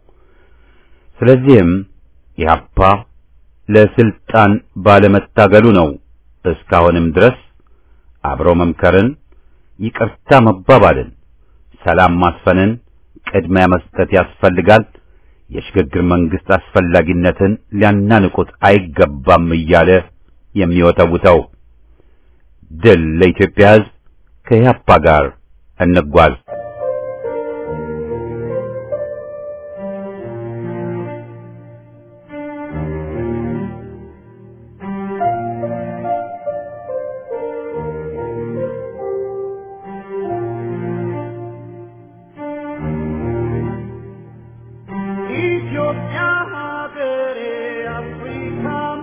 ስለዚህም ኢህአፓ ለስልጣን ባለመታገሉ ነው እስካሁንም ድረስ አብሮ መምከርን፣ ይቅርታ መባባልን፣ ሰላም ማስፈንን ቅድሚያ መስጠት ያስፈልጋል። የሽግግር መንግስት አስፈላጊነትን ሊያናንቁት አይገባም እያለ የሚወተውተው። ድል ለኢትዮጵያ ሕዝብ! ከኢህአፓ ጋር እንጓዝ። ኢትዮጵያ ሀገሬ አፍሪካ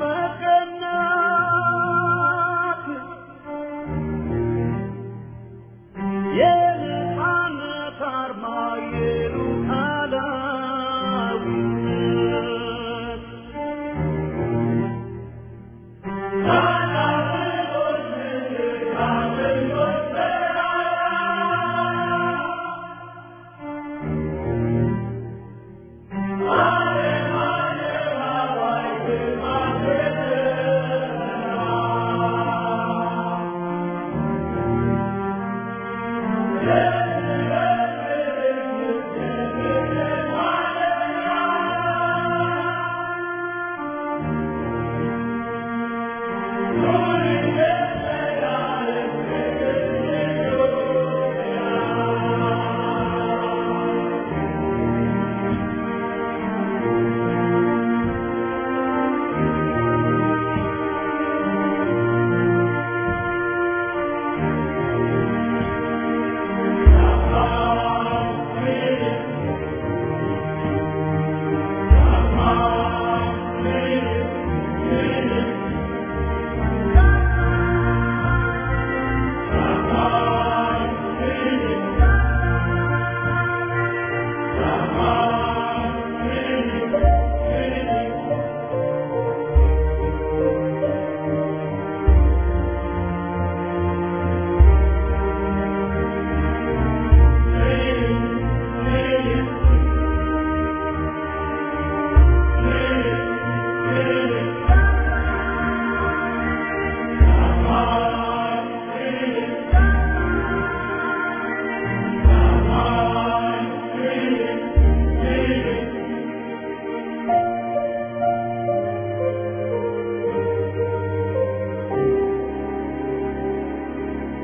መቀናት የነፃነት አርማ የሉዓላዊነት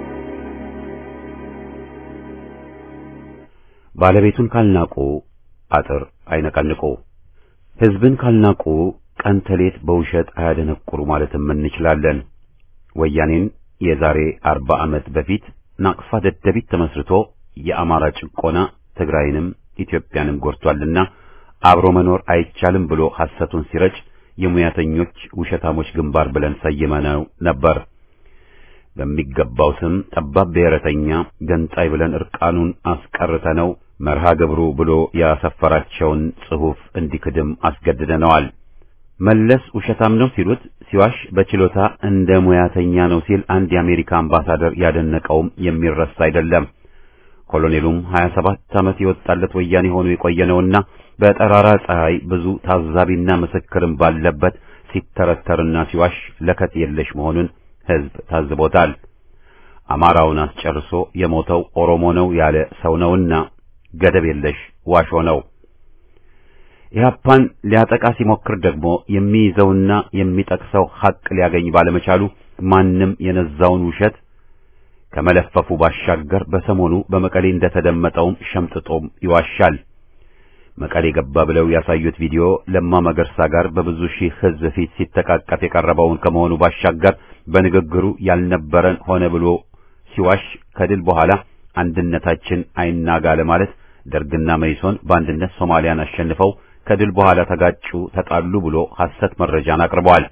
ባለቤቱን ካልናቁ አጥር አይነቀንቁ። ሕዝብን ካልናቁ ቀን ተሌት በውሸት አያደነቁሩ ማለትም እንችላለን። ወያኔን የዛሬ አርባ ዓመት በፊት ናቅፋ ደደቢት ተመስርቶ የአማራ ጭቆና ትግራይንም ኢትዮጵያንም ጎድቷልና አብሮ መኖር አይቻልም ብሎ ሐሰቱን ሲረጭ የሙያተኞች ውሸታሞች ግንባር ብለን ሰይመነው ነበር። በሚገባው ስም ጠባብ ብሔረተኛ ገንጣይ ብለን እርቃኑን አስቀርተነው መርሃ ግብሩ ብሎ ያሰፈራቸውን ጽሑፍ እንዲክድም አስገድደነዋል። መለስ ውሸታም ነው ሲሉት ሲዋሽ በችሎታ እንደ ሙያተኛ ነው ሲል አንድ የአሜሪካ አምባሳደር ያደነቀውም የሚረሳ አይደለም። ኮሎኔሉም 27 ዓመት የወጣለት ወያኔ ሆኖ የቆየነውና በጠራራ ፀሐይ ብዙ ታዛቢና ምስክርም ባለበት ሲተረተርና ሲዋሽ ለከት የለሽ መሆኑን ሕዝብ ታዝቦታል። አማራውን አስጨርሶ የሞተው ኦሮሞ ነው ያለ ሰው ነውና ገደብ የለሽ ዋሾ ነው። ኢህአፓን ሊያጠቃ ሲሞክር ደግሞ የሚይዘውና የሚጠቅሰው ሐቅ ሊያገኝ ባለመቻሉ ማንም የነዛውን ውሸት ከመለፈፉ ባሻገር በሰሞኑ በመቀሌ እንደተደመጠውም ሸምጥጦም ይዋሻል። መቀሌ ገባ ብለው ያሳዩት ቪዲዮ ለማ መገርሳ ጋር በብዙ ሺህ ሕዝብ ፊት ሲተቃቀፍ የቀረበውን ከመሆኑ ባሻገር በንግግሩ ያልነበረን ሆነ ብሎ ሲዋሽ ከድል በኋላ አንድነታችን አይናጋ ለማለት ደርግና መይሶን በአንድነት ሶማሊያን አሸንፈው ከድል በኋላ ተጋጩ፣ ተጣሉ ብሎ ሐሰት መረጃን አቅርበዋል።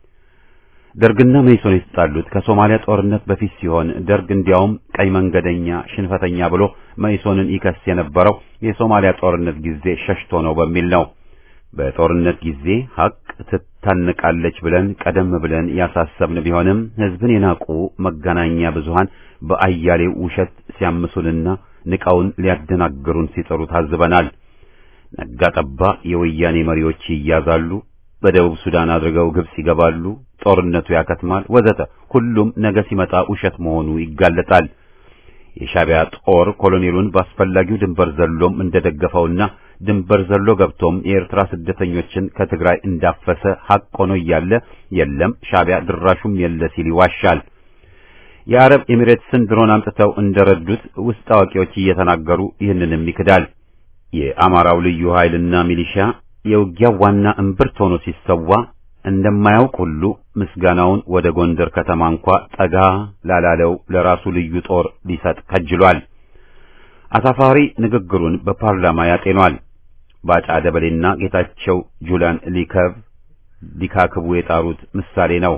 ደርግና መይሶን የተጣሉት ከሶማሊያ ጦርነት በፊት ሲሆን ደርግ እንዲያውም ቀይ መንገደኛ ሽንፈተኛ ብሎ መይሶንን ይከስ የነበረው የሶማሊያ ጦርነት ጊዜ ሸሽቶ ነው በሚል ነው። በጦርነት ጊዜ ሐቅ ትታነቃለች ብለን ቀደም ብለን ያሳሰብን ቢሆንም ሕዝብን የናቁ መገናኛ ብዙሃን በአያሌው ውሸት ሲያምሱንና ንቀውን ሊያደናግሩን ሲጥሩ ታዝበናል። ነጋ ጠባ የወያኔ መሪዎች ይያዛሉ፣ በደቡብ ሱዳን አድርገው ግብጽ ይገባሉ፣ ጦርነቱ ያከትማል፣ ወዘተ። ሁሉም ነገ ሲመጣ ውሸት መሆኑ ይጋለጣል። የሻዕቢያ ጦር ኮሎኔሉን በአስፈላጊው ድንበር ዘሎም እንደደገፈውና ድንበር ዘሎ ገብቶም የኤርትራ ስደተኞችን ከትግራይ እንዳፈሰ ሐቅ ሆኖ እያለ የለም ሻዕቢያ ድራሹም የለ ሲል ይዋሻል። የአረብ ኤሚሬትስን ድሮን አምጥተው እንደረዱት ውስጥ አዋቂዎች እየተናገሩ ይህንንም ይክዳል። የአማራው ልዩ ኃይልና ሚሊሻ የውጊያው ዋና እምብርት ሆኖ ሲሰዋ እንደማያውቅ ሁሉ ምስጋናውን ወደ ጎንደር ከተማ እንኳ ጠጋ ላላለው ለራሱ ልዩ ጦር ሊሰጥ ከጅሏል። አሳፋሪ ንግግሩን በፓርላማ ያጤኗል። ባጫ ደበሌና ጌታቸው ጁላን ሊከብ ሊካክቡ የጣሩት ምሳሌ ነው።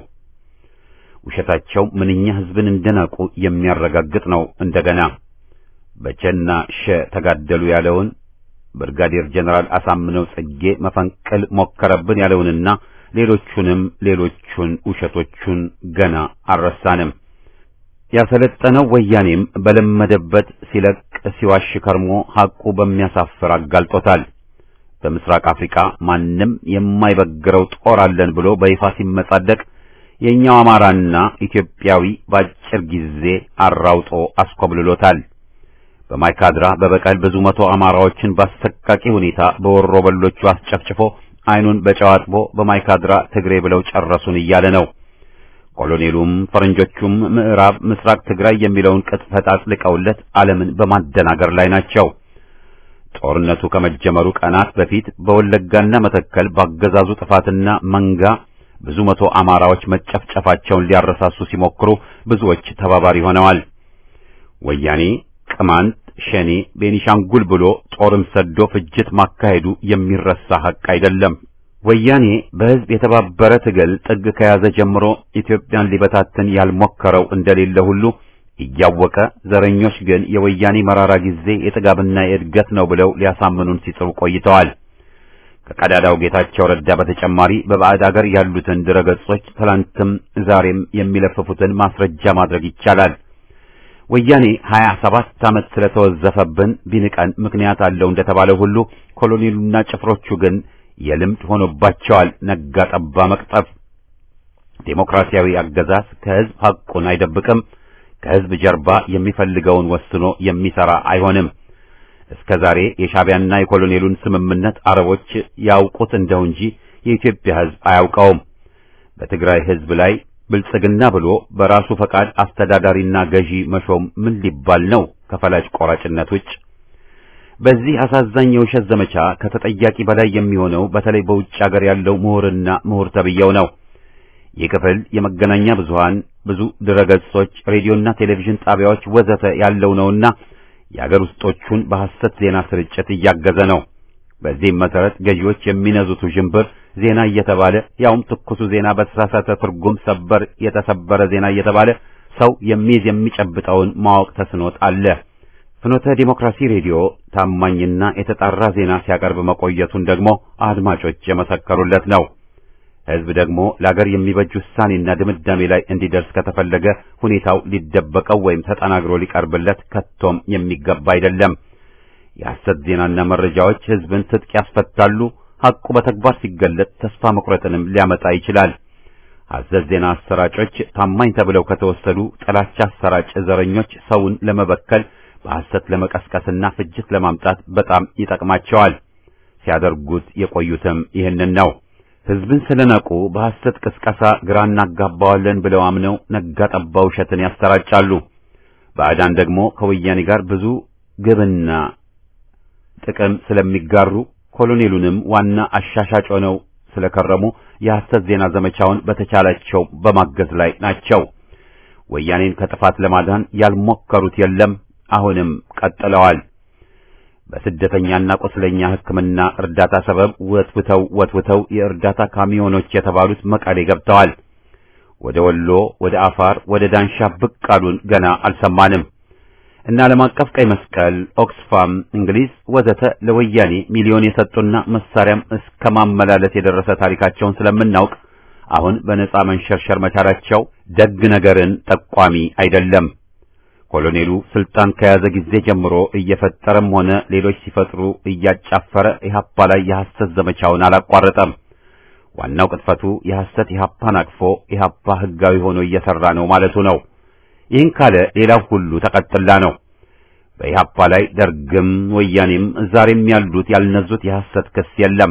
ውሸታቸው ምንኛ ሕዝብን እንደናቁ የሚያረጋግጥ ነው። እንደገና በቸና ሸ ተጋደሉ ያለውን ብርጋዴር ጀነራል አሳምነው ጽጌ መፈንቅል ሞከረብን ያለውንና ሌሎቹንም ሌሎቹን ውሸቶቹን ገና አልረሳንም። ያሰለጠነው ወያኔም በለመደበት ሲለቅ ሲዋሽ ከርሞ ሐቁ በሚያሳፍር አጋልጦታል። በምስራቅ አፍሪካ ማንም የማይበግረው ጦር አለን ብሎ በይፋ ሲመጻደቅ የኛው አማራና ኢትዮጵያዊ በአጭር ጊዜ አራውጦ አስኮብልሎታል። በማይካድራ በበቀል ብዙ መቶ አማራዎችን በአሰቃቂ ሁኔታ በወሮ በሎቹ አስጨፍጭፎ ዓይኑን በጨው አጥቦ በማይካድራ ትግሬ ብለው ጨረሱን እያለ ነው። ኮሎኔሉም ፈረንጆቹም ምዕራብ ምስራቅ ትግራይ የሚለውን ቅጥፈት አጥልቀውለት ዓለምን በማደናገር ላይ ናቸው። ጦርነቱ ከመጀመሩ ቀናት በፊት በወለጋና መተከል ባገዛዙ ጥፋትና መንጋ ብዙ መቶ አማራዎች መጨፍጨፋቸውን ሊያረሳሱ ሲሞክሩ ብዙዎች ተባባሪ ሆነዋል። ወያኔ ቅማንት፣ ሸኔ፣ ቤኒሻንጉል ብሎ ጦርም ሰዶ ፍጅት ማካሄዱ የሚረሳ ሐቅ አይደለም። ወያኔ በሕዝብ የተባበረ ትግል ጥግ ከያዘ ጀምሮ ኢትዮጵያን ሊበታትን ያልሞከረው እንደሌለ ሁሉ እያወቀ ዘረኞች ግን የወያኔ መራራ ጊዜ የጥጋብና የእድገት ነው ብለው ሊያሳምኑን ሲጥሩ ቆይተዋል። ከቀዳዳው ጌታቸው ረዳ በተጨማሪ በባዕድ አገር ያሉትን ድረገጾች ትላንትም ዛሬም የሚለፍፉትን ማስረጃ ማድረግ ይቻላል። ወያኔ ሀያ ሰባት ዓመት ስለተወዘፈብን ቢንቀን ምክንያት አለው እንደተባለ ሁሉ ኮሎኔሉና ጭፍሮቹ ግን የልምድ ሆኖባቸዋል ነጋ ጠባ መቅጠፍ። ዴሞክራሲያዊ አገዛዝ ከሕዝብ ሐቁን አይደብቅም። ከሕዝብ ጀርባ የሚፈልገውን ወስኖ የሚሰራ አይሆንም። እስከ ዛሬ የሻዕቢያና የኮሎኔሉን ስምምነት አረቦች ያውቁት እንደው እንጂ የኢትዮጵያ ሕዝብ አያውቀውም። በትግራይ ሕዝብ ላይ ብልጽግና ብሎ በራሱ ፈቃድ አስተዳዳሪና ገዢ መሾም ምን ሊባል ነው? ከፈላጭ ቆራጭነት ውጭ በዚህ አሳዛኝ የውሸት ዘመቻ ከተጠያቂ በላይ የሚሆነው በተለይ በውጭ ሀገር ያለው ምሁርና ምሁር ተብየው ነው። ይህ ክፍል የመገናኛ ብዙሃን ብዙ ድረገጾች፣ ሬዲዮና ቴሌቪዥን ጣቢያዎች ወዘተ ያለው ነውና የአገር ውስጦቹን በሐሰት ዜና ስርጭት እያገዘ ነው። በዚህም መሰረት ገዢዎች የሚነዙት ውዥንብር ዜና እየተባለ ያውም ትኩሱ ዜና በተሳሳተ ትርጉም ሰበር የተሰበረ ዜና እየተባለ ሰው የሚይዝ የሚጨብጠውን ማወቅ ተስኖት አለ። ፍኖተ ዲሞክራሲ ሬዲዮ ታማኝና የተጣራ ዜና ሲያቀርብ መቆየቱን ደግሞ አድማጮች የመሰከሩለት ነው። ሕዝብ ደግሞ ለአገር የሚበጅ ውሳኔና ድምዳሜ ላይ እንዲደርስ ከተፈለገ ሁኔታው ሊደበቀው ወይም ተጠናግሮ ሊቀርብለት ከቶም የሚገባ አይደለም። የሐሰት ዜናና መረጃዎች ሕዝብን ትጥቅ ያስፈታሉ። ሐቁ በተግባር ሲገለጥ ተስፋ መቁረጥንም ሊያመጣ ይችላል። ሐሰት ዜና አሰራጮች ታማኝ ተብለው ከተወሰዱ ጥላቻ አሰራጭ ዘረኞች ሰውን ለመበከል በሐሰት ለመቀስቀስና ፍጅት ለማምጣት በጣም ይጠቅማቸዋል። ሲያደርጉት የቆዩትም ይህንን ነው። ሕዝብን ስለናቁ በሐሰት ቅስቀሳ ግራ እናጋባዋለን ብለው አምነው ነጋ ጠባ ውሸትን ያሰራጫሉ። ባዕዳን ደግሞ ከወያኔ ጋር ብዙ ግብና ጥቅም ስለሚጋሩ ኮሎኔሉንም ዋና አሻሻጭ ሆነው ስለከረሙ የሐሰት ዜና ዘመቻውን በተቻላቸው በማገዝ ላይ ናቸው። ወያኔን ከጥፋት ለማዳን ያልሞከሩት የለም። አሁንም ቀጥለዋል። በስደተኛና ቁስለኛ ሕክምና እርዳታ ሰበብ ወትውተው ወትውተው የእርዳታ ካሚዮኖች የተባሉት መቀሌ ገብተዋል። ወደ ወሎ፣ ወደ አፋር፣ ወደ ዳንሻ ብቅ አሉን ገና አልሰማንም። እና ዓለም አቀፍ ቀይ መስቀል፣ ኦክስፋም፣ እንግሊዝ ወዘተ ለወያኔ ሚሊዮን የሰጡና መሳሪያም እስከ ማመላለስ የደረሰ ታሪካቸውን ስለምናውቅ አሁን በነጻ መንሸርሸር መቻላቸው ደግ ነገርን ጠቋሚ አይደለም። ኮሎኔሉ ስልጣን ከያዘ ጊዜ ጀምሮ እየፈጠረም ሆነ ሌሎች ሲፈጥሩ እያጫፈረ ኢህአፓ ላይ የሐሰት ዘመቻውን አላቋረጠም። ዋናው ቅጥፈቱ የሐሰት ኢህአፓን አቅፎ ኢህአፓ ህጋዊ ሆኖ እየሰራ ነው ማለቱ ነው። ይህን ካለ ሌላው ሁሉ ተቀጥላ ነው። በኢህአፓ ላይ ደርግም ወያኔም ዛሬም ያሉት ያልነዙት የሐሰት ክስ የለም።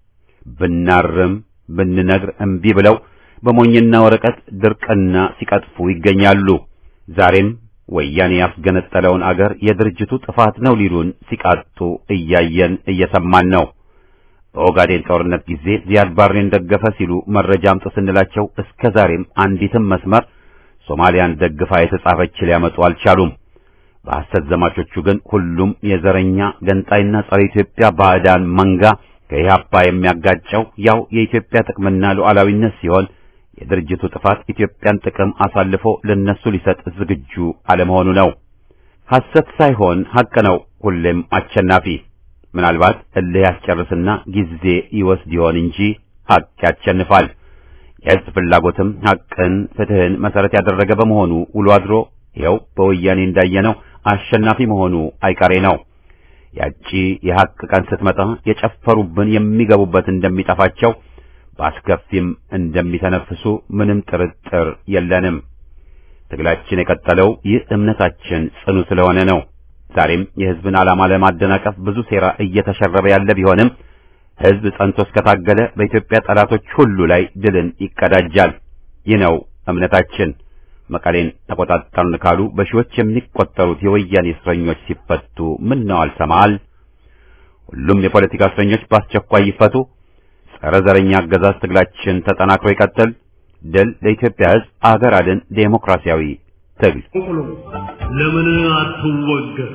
ብናርም ብንነግር እምቢ ብለው በሞኝና ወረቀት ድርቅና ሲቀጥፉ ይገኛሉ። ዛሬም ወያኔ ያስገነጠለውን አገር የድርጅቱ ጥፋት ነው ሊሉን ሲቃጡ እያየን እየሰማን ነው። በኦጋዴን ጦርነት ጊዜ ዚያድ ባሬን ደገፈ ሲሉ መረጃ አምጡ ስንላቸው እስከ ዛሬም አንዲትም መስመር ሶማሊያን ደግፋ የተጻፈች ሊያመጡ አልቻሉም። በሐሰት ዘማቾቹ ግን ሁሉም የዘረኛ ገንጣይና ጸረ ኢትዮጵያ ባዕዳን መንጋ ከኢህአፓ የሚያጋጨው ያው የኢትዮጵያ ጥቅምና ሉዓላዊነት ሲሆን የድርጅቱ ጥፋት ኢትዮጵያን ጥቅም አሳልፎ ለነሱ ሊሰጥ ዝግጁ አለመሆኑ ነው። ሐሰት ሳይሆን ሐቅ ነው ሁሌም አሸናፊ። ምናልባት እልህ ያስጨርስና ጊዜ ይወስድ ይሆን እንጂ ሐቅ ያሸንፋል። የሕዝብ ፍላጎትም ሐቅን፣ ፍትህን መሰረት ያደረገ በመሆኑ ውሎ አድሮ ይኸው በወያኔ እንዳየነው አሸናፊ መሆኑ አይቀሬ ነው። ያቺ የሐቅ ቀን ስትመጣ የጨፈሩብን የሚገቡበት እንደሚጠፋቸው በአስከፊም እንደሚተነፍሱ ምንም ጥርጥር የለንም። ትግላችን የቀጠለው ይህ እምነታችን ጽኑ ስለሆነ ነው። ዛሬም የሕዝብን ዓላማ ለማደናቀፍ ብዙ ሴራ እየተሸረበ ያለ ቢሆንም ሕዝብ ጸንቶ እስከታገለ በኢትዮጵያ ጠላቶች ሁሉ ላይ ድልን ይቀዳጃል። ይህ ነው እምነታችን። መቀሌን ተቆጣጠርን ካሉ በሺዎች የሚቆጠሩት የወያኔ እስረኞች ሲፈቱ ምን ነው አልሰማል? ሁሉም የፖለቲካ እስረኞች በአስቸኳይ ይፈቱ። ጸረ ዘረኛ አገዛዝ ትግላችን ተጠናክሮ ይቀጥል። ድል ለኢትዮጵያ ሕዝብ፣ አገር አድን ዴሞክራሲያዊ ትግል። ለምን አትወገር?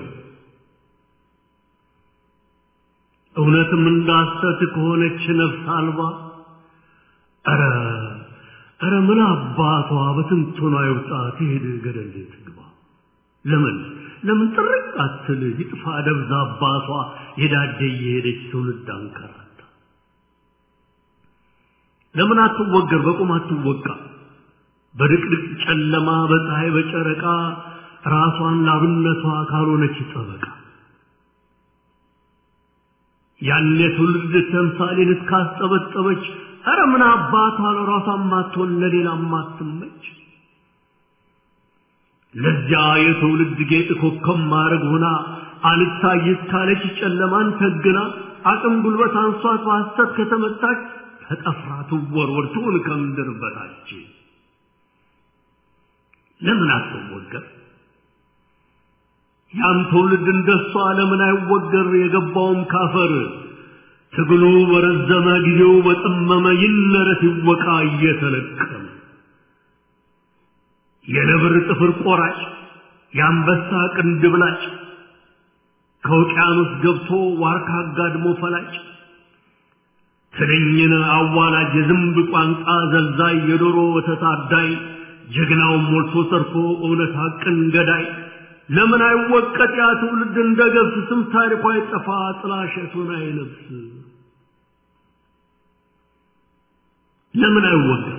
እውነትም እንዳሰት ከሆነች ነፍስ አልባ ኧረ ኧረ ምን አባቷ በትንቱና ይውጣ ትሄድ ገደል ትግባ። ለምን ለምን ጥርቅ አትል ይጥፋ ደብዛ አባቷ የዳደ እየሄደች ትውልድ አንከራታ። ለምን አትወገር? በቁም አትወቃ። በድቅድቅ ጨለማ በፀሐይ በጨረቃ ራሷን ላብነቷ ካልሆነች ጠበቃ ያኔ ትውልድ ተምሳሌን እስካስጠበጠበች ኧረ ምን አባቷ ለራሷ ማትሆን ለሌላ ማትመች ለዚያ የትውልድ ጌጥ ኮከብ ማድረግ ሆና አልታይ እስካለች ጨለማን ተግና አቅም ጉልበት አንሷት በሐሰት ከተመታች ተጠፍራ ትወርወር ትሁን ከምድር በታች ለምን አትወገር? ያን ትውልድ እንደሷ ለምን አይወገር የገባውም ካፈር ትግሉ በረዘመ ጊዜው በጠመመ ይነረት ይወቃ እየተለቀመ የነብር ጥፍር ቆራጭ የአንበሳ ቅንድብ ላጭ ከውቅያኖስ ገብቶ ዋርካ አጋድሞ ፈላጭ ትንኝን አዋላጅ የዝንብ ቋንቋ ዘልዛይ የዶሮ ወተት አዳይ ጀግናውን ሞልቶ ሰርፎ እውነት ሐቅን ገዳይ ለምን አይወቀጥ ያ ትውልድ እንደ ገብስ ስም ታሪኳ አይጠፋ ጥላሸቱን አይለብስ ለምን አይወቀጥ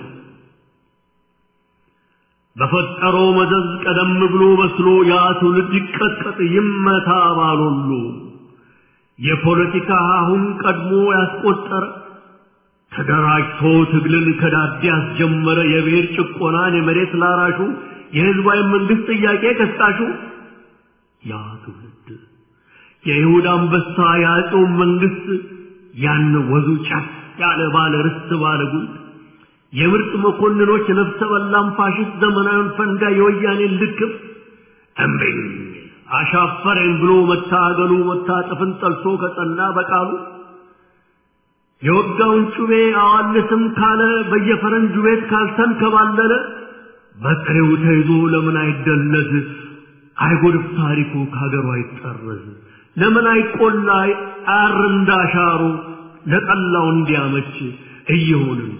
በፈጠረው መዘዝ ቀደም ብሎ በስሎ ያ ትውልድ ይቀጥቀጥ ይመታ ባሎሉ የፖለቲካ አሁን ቀድሞ ያስቆጠረ ተደራጅቶ ትግልን ከዳዴ ያስጀመረ የብሔር ጭቆናን የመሬት ላራሹ የህዝባዊ መንግስት ጥያቄ ቀስቃሹ ያ ትውልድ የይሁዳ አንበሳ የአፄው መንግስት ያን ወዙ ጫፍ ያለ ባለ ርስት ባለ ጉልት የምርጥ መኮንኖች ነፍሰ በላም ፋሽስት ዘመናዊን ፈንጋ የወያኔን ልክፍ እምቢኝ አሻፈረኝ ብሎ መታገሉ መታጠፍን ጠልቶ ከጸና በቃሉ የወጋውን ጩቤ አዋልስም ካለ በየፈረንጁ ቤት ካልተንከባለለ በጥሬው ተይዞ ለምን አይደለዝ አይጎድፍ ታሪኩ ከሀገሩ አይጠረዝ ለምን አይቆላ አር እንዳሻሩ ለጠላው እንዲያመች እየሆንን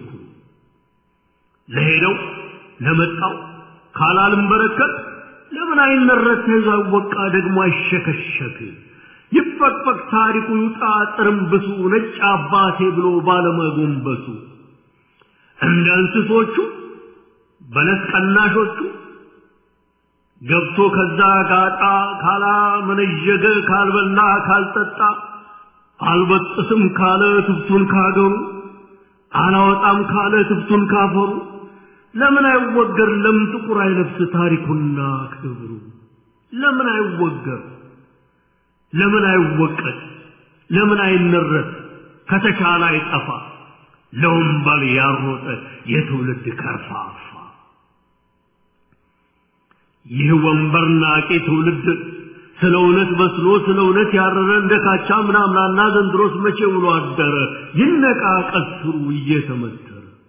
ለሄደው ለመጣው ካላልም በረከት ለምን አይነረት ተይዞ አይወቃ ደግሞ አይሸከሸክ ይፈቅፈቅ ታሪኩ ይውጣ ጥርምብሱ ነጭ አባቴ ብሎ ባለመጎንበሱ እንደ እንስሶቹ በለስ ቀናሾቹ ገብቶ ከዛ ጋጣ ካላ መነዠገ ካልበላ ካልጠጣ አልበጥስም ካለ ትብቱን ካገሩ አላወጣም ካለ ትብቱን ካፈሩ ለምን አይወገር ለምን ጥቁር አይለብስ ታሪኩና ክብሩ ለምን አይወገር ለምን አይወቀት ለምን አይነረት ከተቻለ አይጠፋ ለወንበል ያሮጠ የትውልድ ከርፋፋ ይህ ወንበር ናቄ ትውልድ ስለ እውነት በስሎ ስለ እውነት ያረረ እንደ ካቻ ምናምናና ዘንድሮስ መቼ ውሎ አደረ ይነቃ ቀስሩ እየተመተረ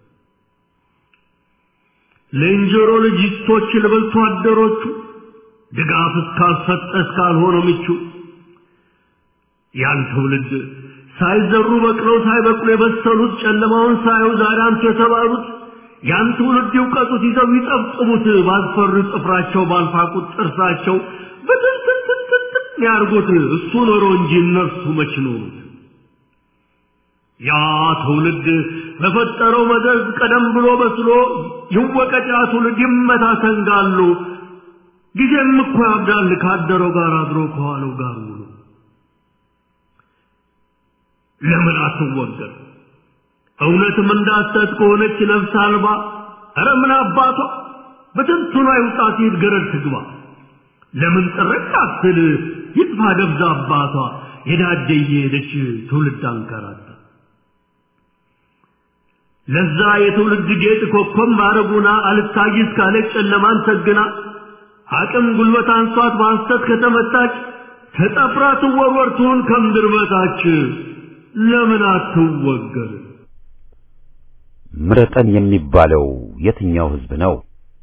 ለእንጀሮ ልጅቶች ለበልቶ አደሮቹ ድጋፍ እስካልሰጠ እስካልሆነ ምቹ ያን ትውልድ ሳይዘሩ በቅለው ሳይበቅሉ የበሰሉት ጨለማውን ሳዩ ዛሬ አንቱ የተባሉት ያን ትውልድ ይውቀጡት ይዘው ይጠብጥቡት ባልፈሩ ጥፍራቸው ባልፋቁት ጥርሳቸው በትንትንትንትን ያርጉት እሱ ኖሮ እንጂ እነርሱ መች ኖሩት ያ ትውልድ በፈጠረው መዘዝ ቀደም ብሎ በስሎ ይወቀጥ ያ ትውልድ ይመታ ተንጋሎ ጊዜም እኮ ያብዳል ካደረው ጋር አድሮ ከዋለው ጋር ውሎ ለምን አትወገር እውነትም እንዳሰት ከሆነች ነፍስ አልባ ኧረ ምን አባቷ በትንቱና ይውጣት ይት ገረድ ትግባ ለምን ጥርቅ አትል ይጥፋ ደብዛ አባቷ የዳደ እየሄደች ትውልድ አንከራታ ለዛ የትውልድ ጌጥ ኮከብ ማረጉና አልታይስ ካለች ጨለማን ሰግና አቅም ጉልበት አንሷት በሐሰት ከተመታች ተጠፍራ ትወርወር ትሁን ከምድር በታች ለምን አትወገር? ምረጠን የሚባለው የትኛው ህዝብ ነው?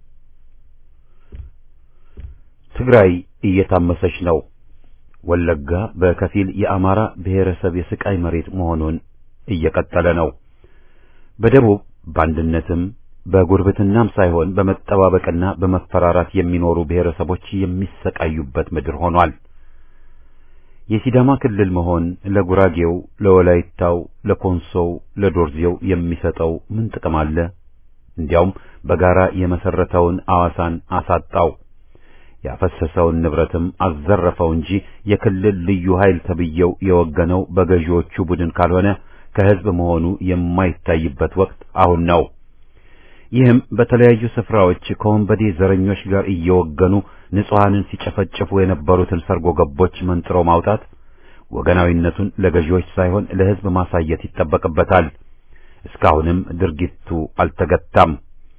ትግራይ እየታመሰች ነው። ወለጋ በከፊል የአማራ ብሔረሰብ የስቃይ መሬት መሆኑን እየቀጠለ ነው። በደቡብ በአንድነትም በጉርብትናም ሳይሆን በመጠባበቅና በመፈራራት የሚኖሩ ብሔረሰቦች የሚሰቃዩበት ምድር ሆኗል። የሲዳማ ክልል መሆን ለጉራጌው፣ ለወላይታው፣ ለኮንሶው፣ ለዶርዜው የሚሰጠው ምን ጥቅም አለ? እንዲያውም በጋራ የመሰረተውን አዋሳን አሳጣው። ያፈሰሰውን ንብረትም አዘረፈው እንጂ የክልል ልዩ ኃይል ተብየው የወገነው በገዢዎቹ ቡድን ካልሆነ ከህዝብ መሆኑ የማይታይበት ወቅት አሁን ነው። ይህም በተለያዩ ስፍራዎች ከወንበዴ ዘረኞች ጋር እየወገኑ ንጹሐንን ሲጨፈጭፉ የነበሩትን ሰርጎ ገቦች መንጥሮ ማውጣት ወገናዊነቱን ለገዢዎች ሳይሆን ለህዝብ ማሳየት ይጠበቅበታል። እስካሁንም ድርጊቱ አልተገታም።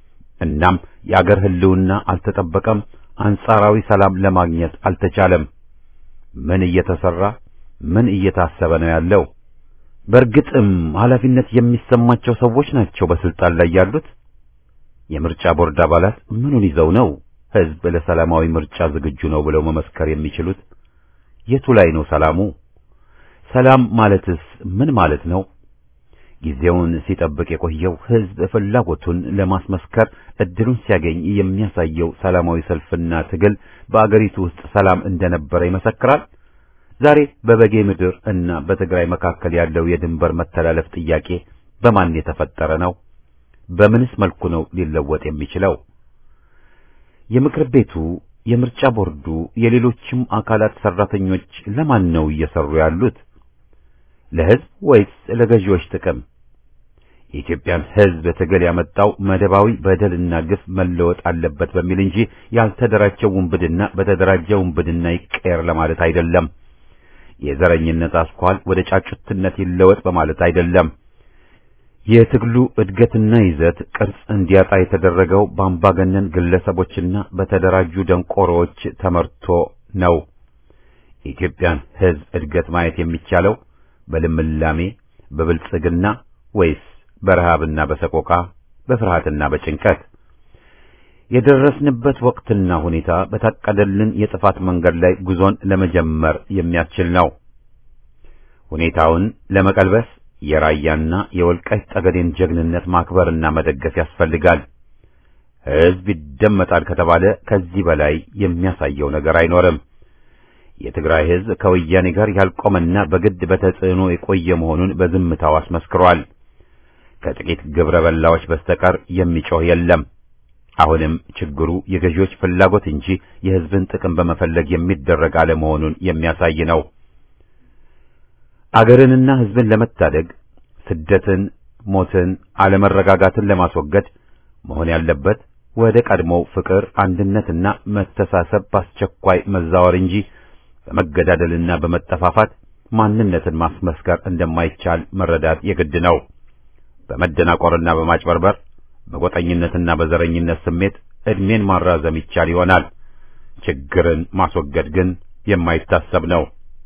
እናም የአገር ህልውና አልተጠበቀም። አንጻራዊ ሰላም ለማግኘት አልተቻለም። ምን እየተሰራ ምን እየታሰበ ነው ያለው? በእርግጥም ኃላፊነት የሚሰማቸው ሰዎች ናቸው በስልጣን ላይ ያሉት? የምርጫ ቦርድ አባላት ምኑን ይዘው ነው ሕዝብ ለሰላማዊ ምርጫ ዝግጁ ነው ብለው መመስከር የሚችሉት? የቱ ላይ ነው ሰላሙ? ሰላም ማለትስ ምን ማለት ነው? ጊዜውን ሲጠብቅ የቆየው ሕዝብ ፍላጎቱን ለማስመስከር እድሉን ሲያገኝ የሚያሳየው ሰላማዊ ሰልፍና ትግል በአገሪቱ ውስጥ ሰላም እንደነበረ ይመሰክራል። ዛሬ በበጌ ምድር እና በትግራይ መካከል ያለው የድንበር መተላለፍ ጥያቄ በማን የተፈጠረ ነው? በምንስ መልኩ ነው ሊለወጥ የሚችለው? የምክር ቤቱ፣ የምርጫ ቦርዱ፣ የሌሎችም አካላት ሰራተኞች ለማን ነው እየሰሩ ያሉት? ለሕዝብ ወይስ ለገዢዎች ጥቅም? የኢትዮጵያን ሕዝብ ትግል ያመጣው መደባዊ በደልና ግፍ መለወጥ አለበት በሚል እንጂ ያልተደራጀው ውንብድና በተደራጀ ውንብድና ይቀየር ለማለት አይደለም። የዘረኝነት አስኳል ወደ ጫጩትነት ይለወጥ በማለት አይደለም። የትግሉ እድገትና ይዘት ቅርጽ እንዲያጣ የተደረገው በአምባገነን ግለሰቦችና በተደራጁ ደንቆሮዎች ተመርቶ ነው። የኢትዮጵያን ሕዝብ እድገት ማየት የሚቻለው በልምላሜ በብልጽግና ወይስ በረሃብና በሰቆቃ በፍርሃትና በጭንቀት? የደረስንበት ወቅትና ሁኔታ በታቀደልን የጥፋት መንገድ ላይ ጉዞን ለመጀመር የሚያስችል ነው። ሁኔታውን ለመቀልበስ የራያና የወልቃይት ጠገዴን ጀግንነት ማክበርና መደገፍ ያስፈልጋል። ሕዝብ ይደመጣል ከተባለ ከዚህ በላይ የሚያሳየው ነገር አይኖርም። የትግራይ ሕዝብ ከወያኔ ጋር ያልቆመና በግድ በተጽዕኖ የቆየ መሆኑን በዝምታው አስመስክሯል። ከጥቂት ግብረ በላዎች በስተቀር የሚጮህ የለም። አሁንም ችግሩ የገዢዎች ፍላጎት እንጂ የሕዝብን ጥቅም በመፈለግ የሚደረግ አለመሆኑን የሚያሳይ ነው። አገርንና ሕዝብን ለመታደግ ስደትን፣ ሞትን፣ አለመረጋጋትን ለማስወገድ መሆን ያለበት ወደ ቀድሞው ፍቅር፣ አንድነትና መተሳሰብ በአስቸኳይ መዛወር እንጂ በመገዳደልና በመጠፋፋት ማንነትን ማስመስከር እንደማይቻል መረዳት የግድ ነው። በመደናቆርና በማጭበርበር በጎጠኝነትና በዘረኝነት ስሜት ዕድሜን ማራዘም ይቻል ይሆናል። ችግርን ማስወገድ ግን የማይታሰብ ነው።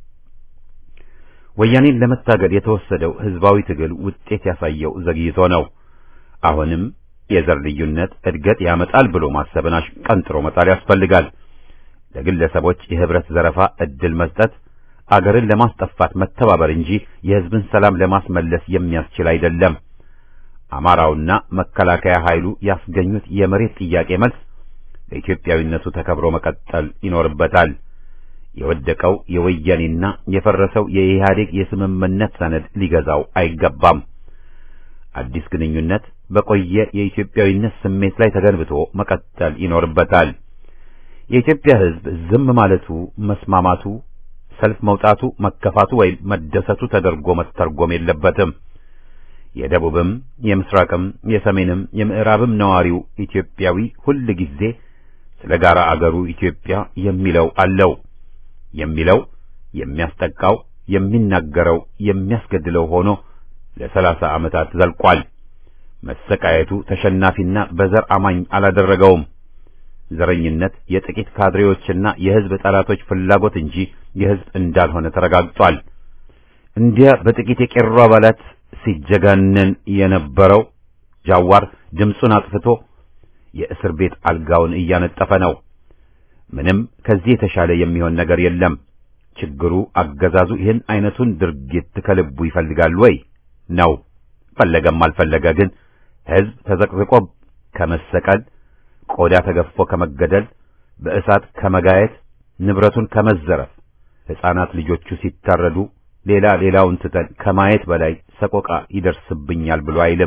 ወያኔን ለመታገል የተወሰደው ሕዝባዊ ትግል ውጤት ያሳየው ዘግይቶ ነው። አሁንም የዘር ልዩነት እድገት ያመጣል ብሎ ማሰብን አሽቀንጥሮ መጣል ያስፈልጋል። ለግለሰቦች የህብረት ዘረፋ እድል መስጠት አገርን ለማስጠፋት መተባበር እንጂ የሕዝብን ሰላም ለማስመለስ የሚያስችል አይደለም። አማራውና መከላከያ ኃይሉ ያስገኙት የመሬት ጥያቄ መልስ ለኢትዮጵያዊነቱ ተከብሮ መቀጠል ይኖርበታል። የወደቀው የወያኔና የፈረሰው የኢህአዴግ የስምምነት ሰነድ ሊገዛው አይገባም። አዲስ ግንኙነት በቆየ የኢትዮጵያዊነት ስሜት ላይ ተገንብቶ መቀጠል ይኖርበታል። የኢትዮጵያ ሕዝብ ዝም ማለቱ፣ መስማማቱ፣ ሰልፍ መውጣቱ፣ መከፋቱ ወይም መደሰቱ ተደርጎ መተርጎም የለበትም። የደቡብም የምስራቅም የሰሜንም የምዕራብም ነዋሪው ኢትዮጵያዊ ሁል ጊዜ ስለ ጋራ አገሩ ኢትዮጵያ የሚለው አለው። የሚለው የሚያስጠቃው የሚናገረው የሚያስገድለው ሆኖ ለሰላሳ ዓመታት ዘልቋል። መሰቃየቱ ተሸናፊና በዘር አማኝ አላደረገውም። ዘረኝነት የጥቂት ካድሬዎችና የሕዝብ ጠላቶች ፍላጎት እንጂ የሕዝብ እንዳልሆነ ተረጋግጧል። እንዲያ በጥቂት የቄሮ አባላት ሲጀጋነን የነበረው ጃዋር ድምፁን አጥፍቶ የእስር ቤት አልጋውን እያነጠፈ ነው። ምንም ከዚህ የተሻለ የሚሆን ነገር የለም። ችግሩ አገዛዙ ይህን አይነቱን ድርጊት ከልቡ ይፈልጋል ወይ ነው። ፈለገም አልፈለገ ግን ሕዝብ ተዘቅዝቆ ከመሰቀል፣ ቆዳ ተገፎ ከመገደል፣ በእሳት ከመጋየት፣ ንብረቱን ከመዘረፍ፣ ሕፃናት ልጆቹ ሲታረዱ ሌላ ሌላውን ትተን ከማየት በላይ ሰቆቃ ይደርስብኛል ብሎ አይልም።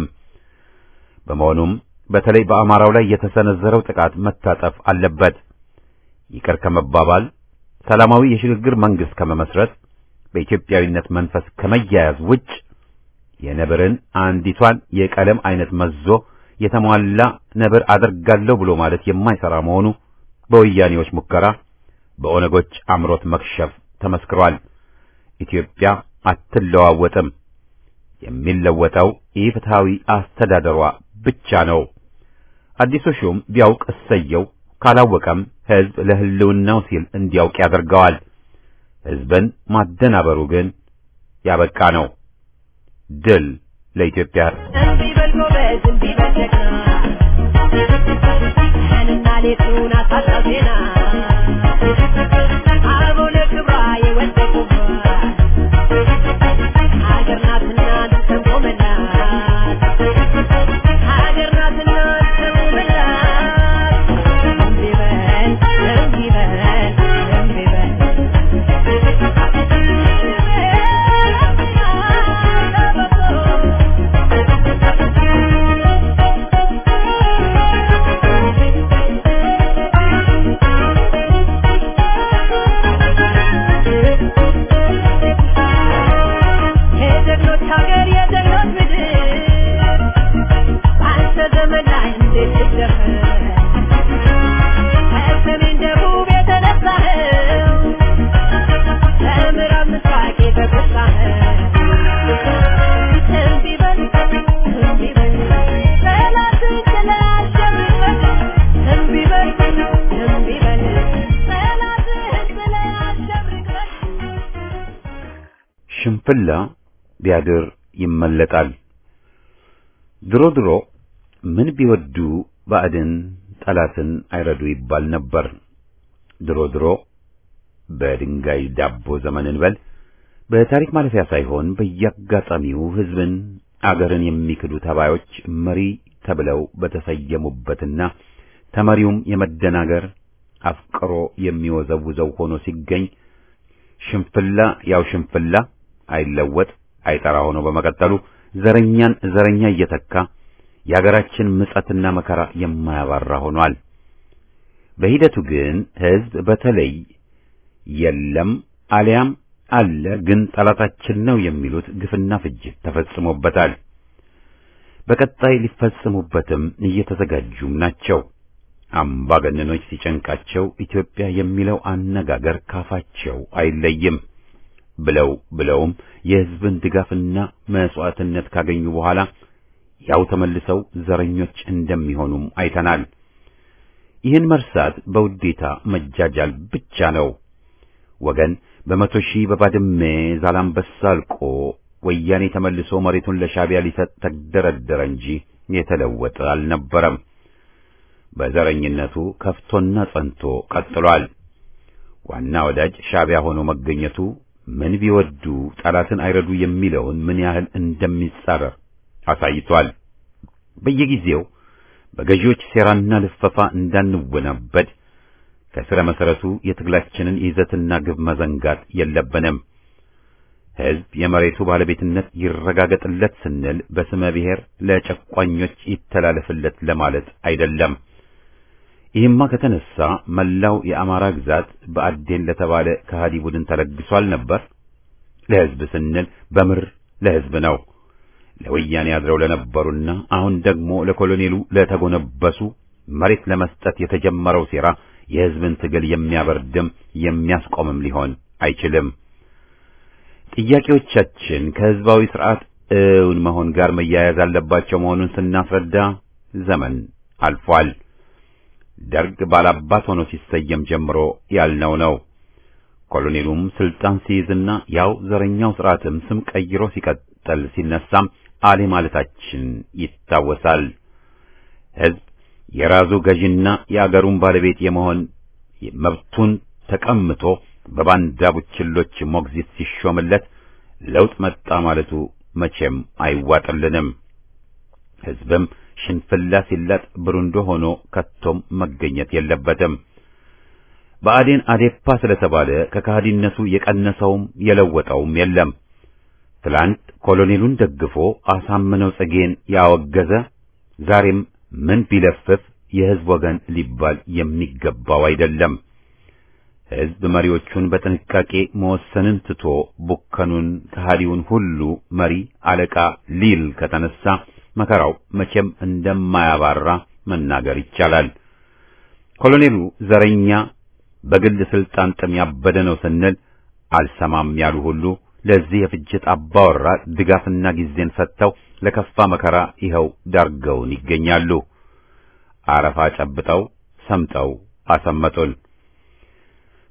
በመሆኑም በተለይ በአማራው ላይ የተሰነዘረው ጥቃት መታጠፍ አለበት። ይቅር ከመባባል ሰላማዊ የሽግግር መንግስት ከመመስረት በኢትዮጵያዊነት መንፈስ ከመያያዝ ውጭ የነብርን አንዲቷን የቀለም አይነት መዞ የተሟላ ነብር አደርጋለሁ ብሎ ማለት የማይሰራ መሆኑ በወያኔዎች ሙከራ፣ በኦነጎች አምሮት መክሸፍ ተመስክሯል። ኢትዮጵያ አትለዋወጥም። የሚለወጠው ኢፍትሐዊ አስተዳደሯ ብቻ ነው። አዲሱ ሹም ቢያውቅ እሰየው፣ ካላወቀም ሕዝብ ለሕልውናው ሲል እንዲያውቅ ያደርገዋል። ሕዝብን ማደናበሩ ግን ያበቃ ነው። ድል ለኢትዮጵያ። እንቢ በል ጎበዝ፣ እንቢ በል ጀግና፣ ቀንና ሌቱን አሳጣው ዜና። አበው ለክብሯ የወደቁባት ሀገር ናትና እንሰንቆመላት፣ ሀገር ናትና እንሰንቆመላት። እንቢ በል፣ እንቢ በል፣ እንቢ በል የጀግኖች ሀገር የጀግኖች ምድር አንተ ዘመን ላይ እንዴት ልደፍር ከሰሜን ደቡብ የተነሳኸው ከምዕራብ ምስራቅ የተጎሳኸው እምቢ በል እምቢ በል ጠላትን ችለህ አሸንፈህ እምቢ በል እምቢ በል ጠላትህን ችለህ አሸንፈህ ሽንፍላ ቢያድር ይመለጣል። ድሮ ድሮ ምን ቢወዱ ባዕድን ጠላትን አይረዱ ይባል ነበር። ድሮ ድሮ በድንጋይ ዳቦ ዘመን እንበል በታሪክ ማለፊያ ሳይሆን በየአጋጣሚው ሕዝብን አገርን የሚክዱ ተባዮች መሪ ተብለው በተሰየሙበትና ተመሪውም የመደናገር አፍቅሮ የሚወዘውዘው ሆኖ ሲገኝ ሽንፍላ ያው ሽንፍላ አይለወጥ አይጠራ ሆኖ በመቀጠሉ ዘረኛን ዘረኛ እየተካ የአገራችን ምጸትና መከራ የማያባራ ሆኗል። በሂደቱ ግን ሕዝብ በተለይ የለም አሊያም አለ ግን ጠላታችን ነው የሚሉት ግፍና ፍጅት ተፈጽሞበታል። በቀጣይ ሊፈጽሙበትም እየተዘጋጁም ናቸው። አምባገነኖች ሲጨንቃቸው ኢትዮጵያ የሚለው አነጋገር ካፋቸው አይለይም። ብለው ብለውም የሕዝብን ድጋፍና መስዋዕትነት ካገኙ በኋላ ያው ተመልሰው ዘረኞች እንደሚሆኑም አይተናል። ይህን መርሳት በውዴታ መጃጃል ብቻ ነው። ወገን በመቶ ሺህ በባድሜ ዛላምበሳ አልቆ ወያኔ ተመልሶ መሬቱን ለሻዕቢያ ሊሰጥ ተደረደረ እንጂ የተለወጠ አልነበረም። በዘረኝነቱ ከፍቶና ጸንቶ ቀጥሏል። ዋና ወዳጅ ሻዕቢያ ሆኖ መገኘቱ ምን ቢወዱ ጠላትን አይረዱ የሚለውን ምን ያህል እንደሚጻረር አሳይቷል። በየጊዜው በገዢዎች ሴራና ልፈፋ እንዳንወናበድ ከስረ መሰረቱ የትግላችንን ይዘትና ግብ መዘንጋት የለብንም። ሕዝብ የመሬቱ ባለቤትነት ይረጋገጥለት ስንል በስመ ብሔር ለጨቋኞች ይተላለፍለት ለማለት አይደለም። ይህማ ከተነሳ መላው የአማራ ግዛት በአዴን ለተባለ ከሃዲ ቡድን ተለግሷል ነበር። ለሕዝብ ስንል በምር ለሕዝብ ነው። ለወያኔ አድረው ለነበሩና አሁን ደግሞ ለኮሎኔሉ ለተጎነበሱ መሬት ለመስጠት የተጀመረው ሴራ የሕዝብን ትግል የሚያበርድም የሚያስቆምም ሊሆን አይችልም። ጥያቄዎቻችን ከሕዝባዊ ስርዓት እውን መሆን ጋር መያያዝ አለባቸው መሆኑን ስናስረዳ ዘመን አልፏል። ደርግ ባላባት ሆኖ ሲሰየም ጀምሮ ያልነው ነው። ኮሎኔሉም ስልጣን ሲይዝና ያው ዘረኛው ስርዓትም ስም ቀይሮ ሲቀጥል ሲነሳም አሌ ማለታችን ይታወሳል። ሕዝብ የራሱ ገዥና የአገሩን ባለቤት የመሆን መብቱን ተቀምቶ በባንዳ ቡችሎች ሞግዚት ሲሾምለት ለውጥ መጣ ማለቱ መቼም አይዋጥልንም። ሕዝብም ሽንፍላ ሲላጥ ብሩንዶ ሆኖ ከቶም መገኘት የለበትም። ብአዴን አዴፓ ስለተባለ ከካህዲነቱ የቀነሰውም የለወጠውም የለም። ትላንት ኮሎኔሉን ደግፎ አሳምነው ጽጌን ያወገዘ ዛሬም ምን ቢለፍፍ የሕዝብ ወገን ሊባል የሚገባው አይደለም። ሕዝብ መሪዎቹን በጥንቃቄ መወሰንን ትቶ ቡከኑን ከሃዲውን ሁሉ መሪ አለቃ ሊል ከተነሳ መከራው መቼም እንደማያባራ መናገር ይቻላል። ኮሎኔሉ ዘረኛ፣ በግል ስልጣን ጥም ያበደ ነው ስንል አልሰማም ያሉ ሁሉ ለዚህ የፍጅት አባወራ ድጋፍና ጊዜን ሰጥተው ለከፋ መከራ ይኸው ዳርገውን ይገኛሉ። አረፋ ጨብጠው ሰምጠው አሰመጡን።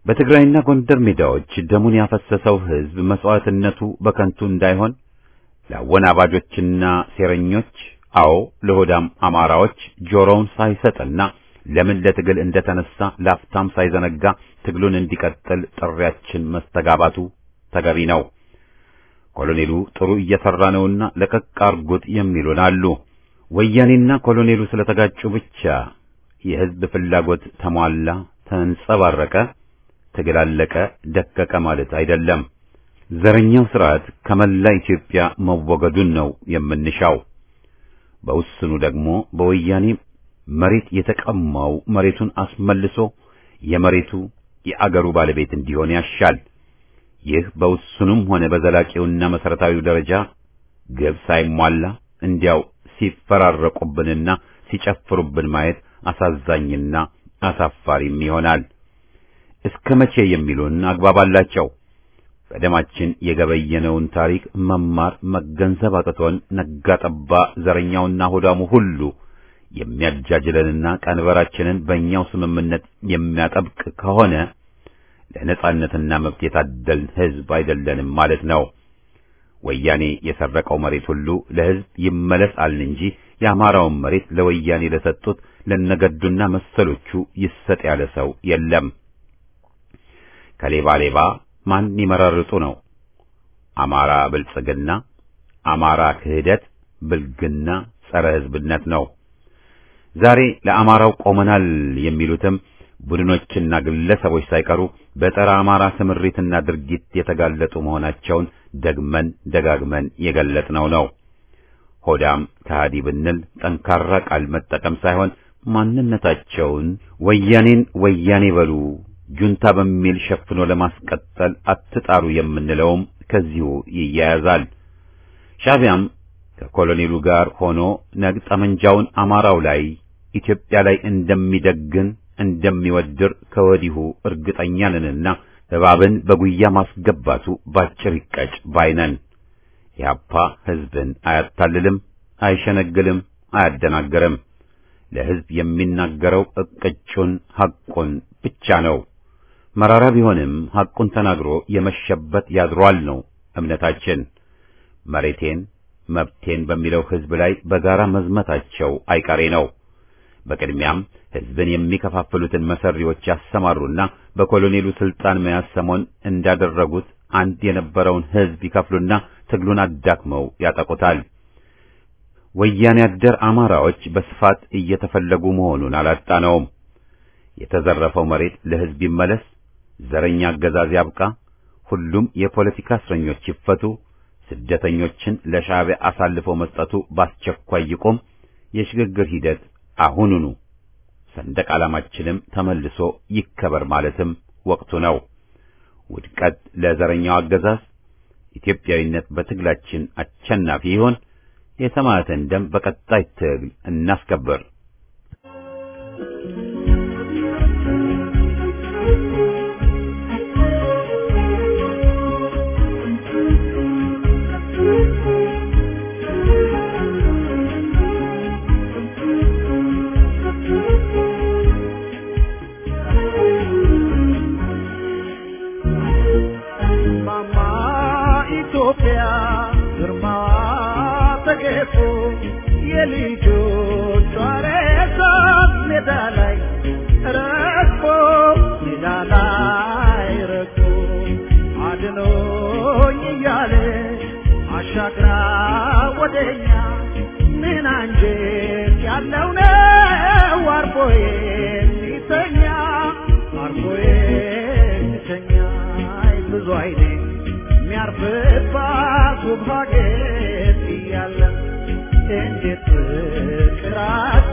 በትግራይና ጎንደር ሜዳዎች ደሙን ያፈሰሰው ሕዝብ መስዋዕትነቱ በከንቱ እንዳይሆን ለአወናባጆችና ሴረኞች፣ አዎ ለሆዳም አማራዎች ጆሮውን ሳይሰጥና ለምን ለትግል እንደተነሳ ላፍታም ሳይዘነጋ ትግሉን እንዲቀጥል ጥሪያችን መስተጋባቱ ተገቢ ነው። ኮሎኔሉ ጥሩ እየሰራ ነውና ለቀቅ አርጉት የሚሉን አሉ። ወያኔና ኮሎኔሉ ስለተጋጩ ብቻ የሕዝብ ፍላጎት ተሟላ፣ ተንጸባረቀ፣ ትግል አለቀ፣ ደቀቀ ማለት አይደለም። ዘረኛው ስርዓት ከመላ ኢትዮጵያ መወገዱን ነው የምንሻው። በውስኑ ደግሞ በወያኔ መሬት የተቀማው መሬቱን አስመልሶ የመሬቱ የአገሩ ባለቤት እንዲሆን ያሻል። ይህ በውስኑም ሆነ በዘላቂውና መሰረታዊው ደረጃ ግብ ሳይሟላ እንዲያው ሲፈራረቁብንና ሲጨፍሩብን ማየት አሳዛኝና አሳፋሪም ይሆናል። እስከ መቼ የሚሉን አግባብ አላቸው። በደማችን የገበየነውን ታሪክ መማር መገንዘብ አቅቶን ነጋ ጠባ ዘረኛውና ሆዳሙ ሁሉ የሚያጃጅለንና ቀንበራችንን በእኛው ስምምነት የሚያጠብቅ ከሆነ ለነጻነትና መብት የታደልን ሕዝብ አይደለንም ማለት ነው። ወያኔ የሰረቀው መሬት ሁሉ ለሕዝብ ይመለስ አልን እንጂ የአማራውን መሬት ለወያኔ ለሰጡት ለነገዱና መሰሎቹ ይሰጥ ያለ ሰው የለም። ከሌባ ሌባ ማን ይመረርጡ ነው? አማራ ብልጽግና፣ አማራ ክህደት፣ ብልግና፣ ጸረ ሕዝብነት ነው። ዛሬ ለአማራው ቆመናል የሚሉትም ቡድኖችና ግለሰቦች ሳይቀሩ በጸረ አማራ ስምሪትና ድርጊት የተጋለጡ መሆናቸውን ደግመን ደጋግመን የገለጽነው ነው። ሆዳም ከሃዲ ብንል ጠንካራ ቃል መጠቀም ሳይሆን ማንነታቸውን ወያኔን ወያኔ በሉ ጁንታ በሚል ሸፍኖ ለማስቀጠል አትጣሩ የምንለውም ከዚሁ ይያያዛል። ሻዕቢያም ከኮሎኔሉ ጋር ሆኖ ነግ ጠመንጃውን አማራው ላይ ኢትዮጵያ ላይ እንደሚደግን እንደሚወድር ከወዲሁ እርግጠኛ ነንና እባብን በጉያ ማስገባቱ ባጭር ይቀጭ ባይነን። ኢህአፓ ሕዝብን አያታልልም፣ አይሸነግልም፣ አያደናግርም። ለሕዝብ የሚናገረው እቅጩን ሐቁን ብቻ ነው። መራራ ቢሆንም ሐቁን ተናግሮ የመሸበት ያድሯል ነው እምነታችን። መሬቴን መብቴን በሚለው ሕዝብ ላይ በጋራ መዝመታቸው አይቀሬ ነው። በቅድሚያም ሕዝብን የሚከፋፍሉትን መሰሪዎች ያሰማሩና በኮሎኔሉ ስልጣን መያዝ ሰሞን እንዳደረጉት አንድ የነበረውን ሕዝብ ይከፍሉና ትግሉን አዳክመው ያጠቁታል። ወያኔ አደር አማራዎች በስፋት እየተፈለጉ መሆኑን አላጣነውም። የተዘረፈው መሬት ለሕዝብ ይመለስ፣ ዘረኛ አገዛዝ ያብቃ፣ ሁሉም የፖለቲካ እስረኞች ይፈቱ፣ ስደተኞችን ለሻዕቢያ አሳልፈው መስጠቱ በአስቸኳይ ይቆም፣ የሽግግር ሂደት አሁኑኑ፣ ሰንደቅ ዓላማችንም ተመልሶ ይከበር ማለትም ወቅቱ ነው። ውድቀት ለዘረኛው አገዛዝ፣ ኢትዮጵያዊነት በትግላችን አሸናፊ ይሆን። የሰማዕትን ደም በቀጣይ ትግል እናስከብር። ማማ ኢትዮጵያ ግርማዋ ተገፎ የልጆቿ ሬሳ ሜዳ ላይ ረግፎ ሜዳ ላይ ረግፎ አድኖኝ እያለ አሻግራ ወደኛ ምን አንጀት ያለው ነው አርፎ የሚተኛ አርፎ የሚተኛ አይ ብዙ አይኔ የሚያርፍባት ውብ ሀገር እያለ እንዴት ፍቅር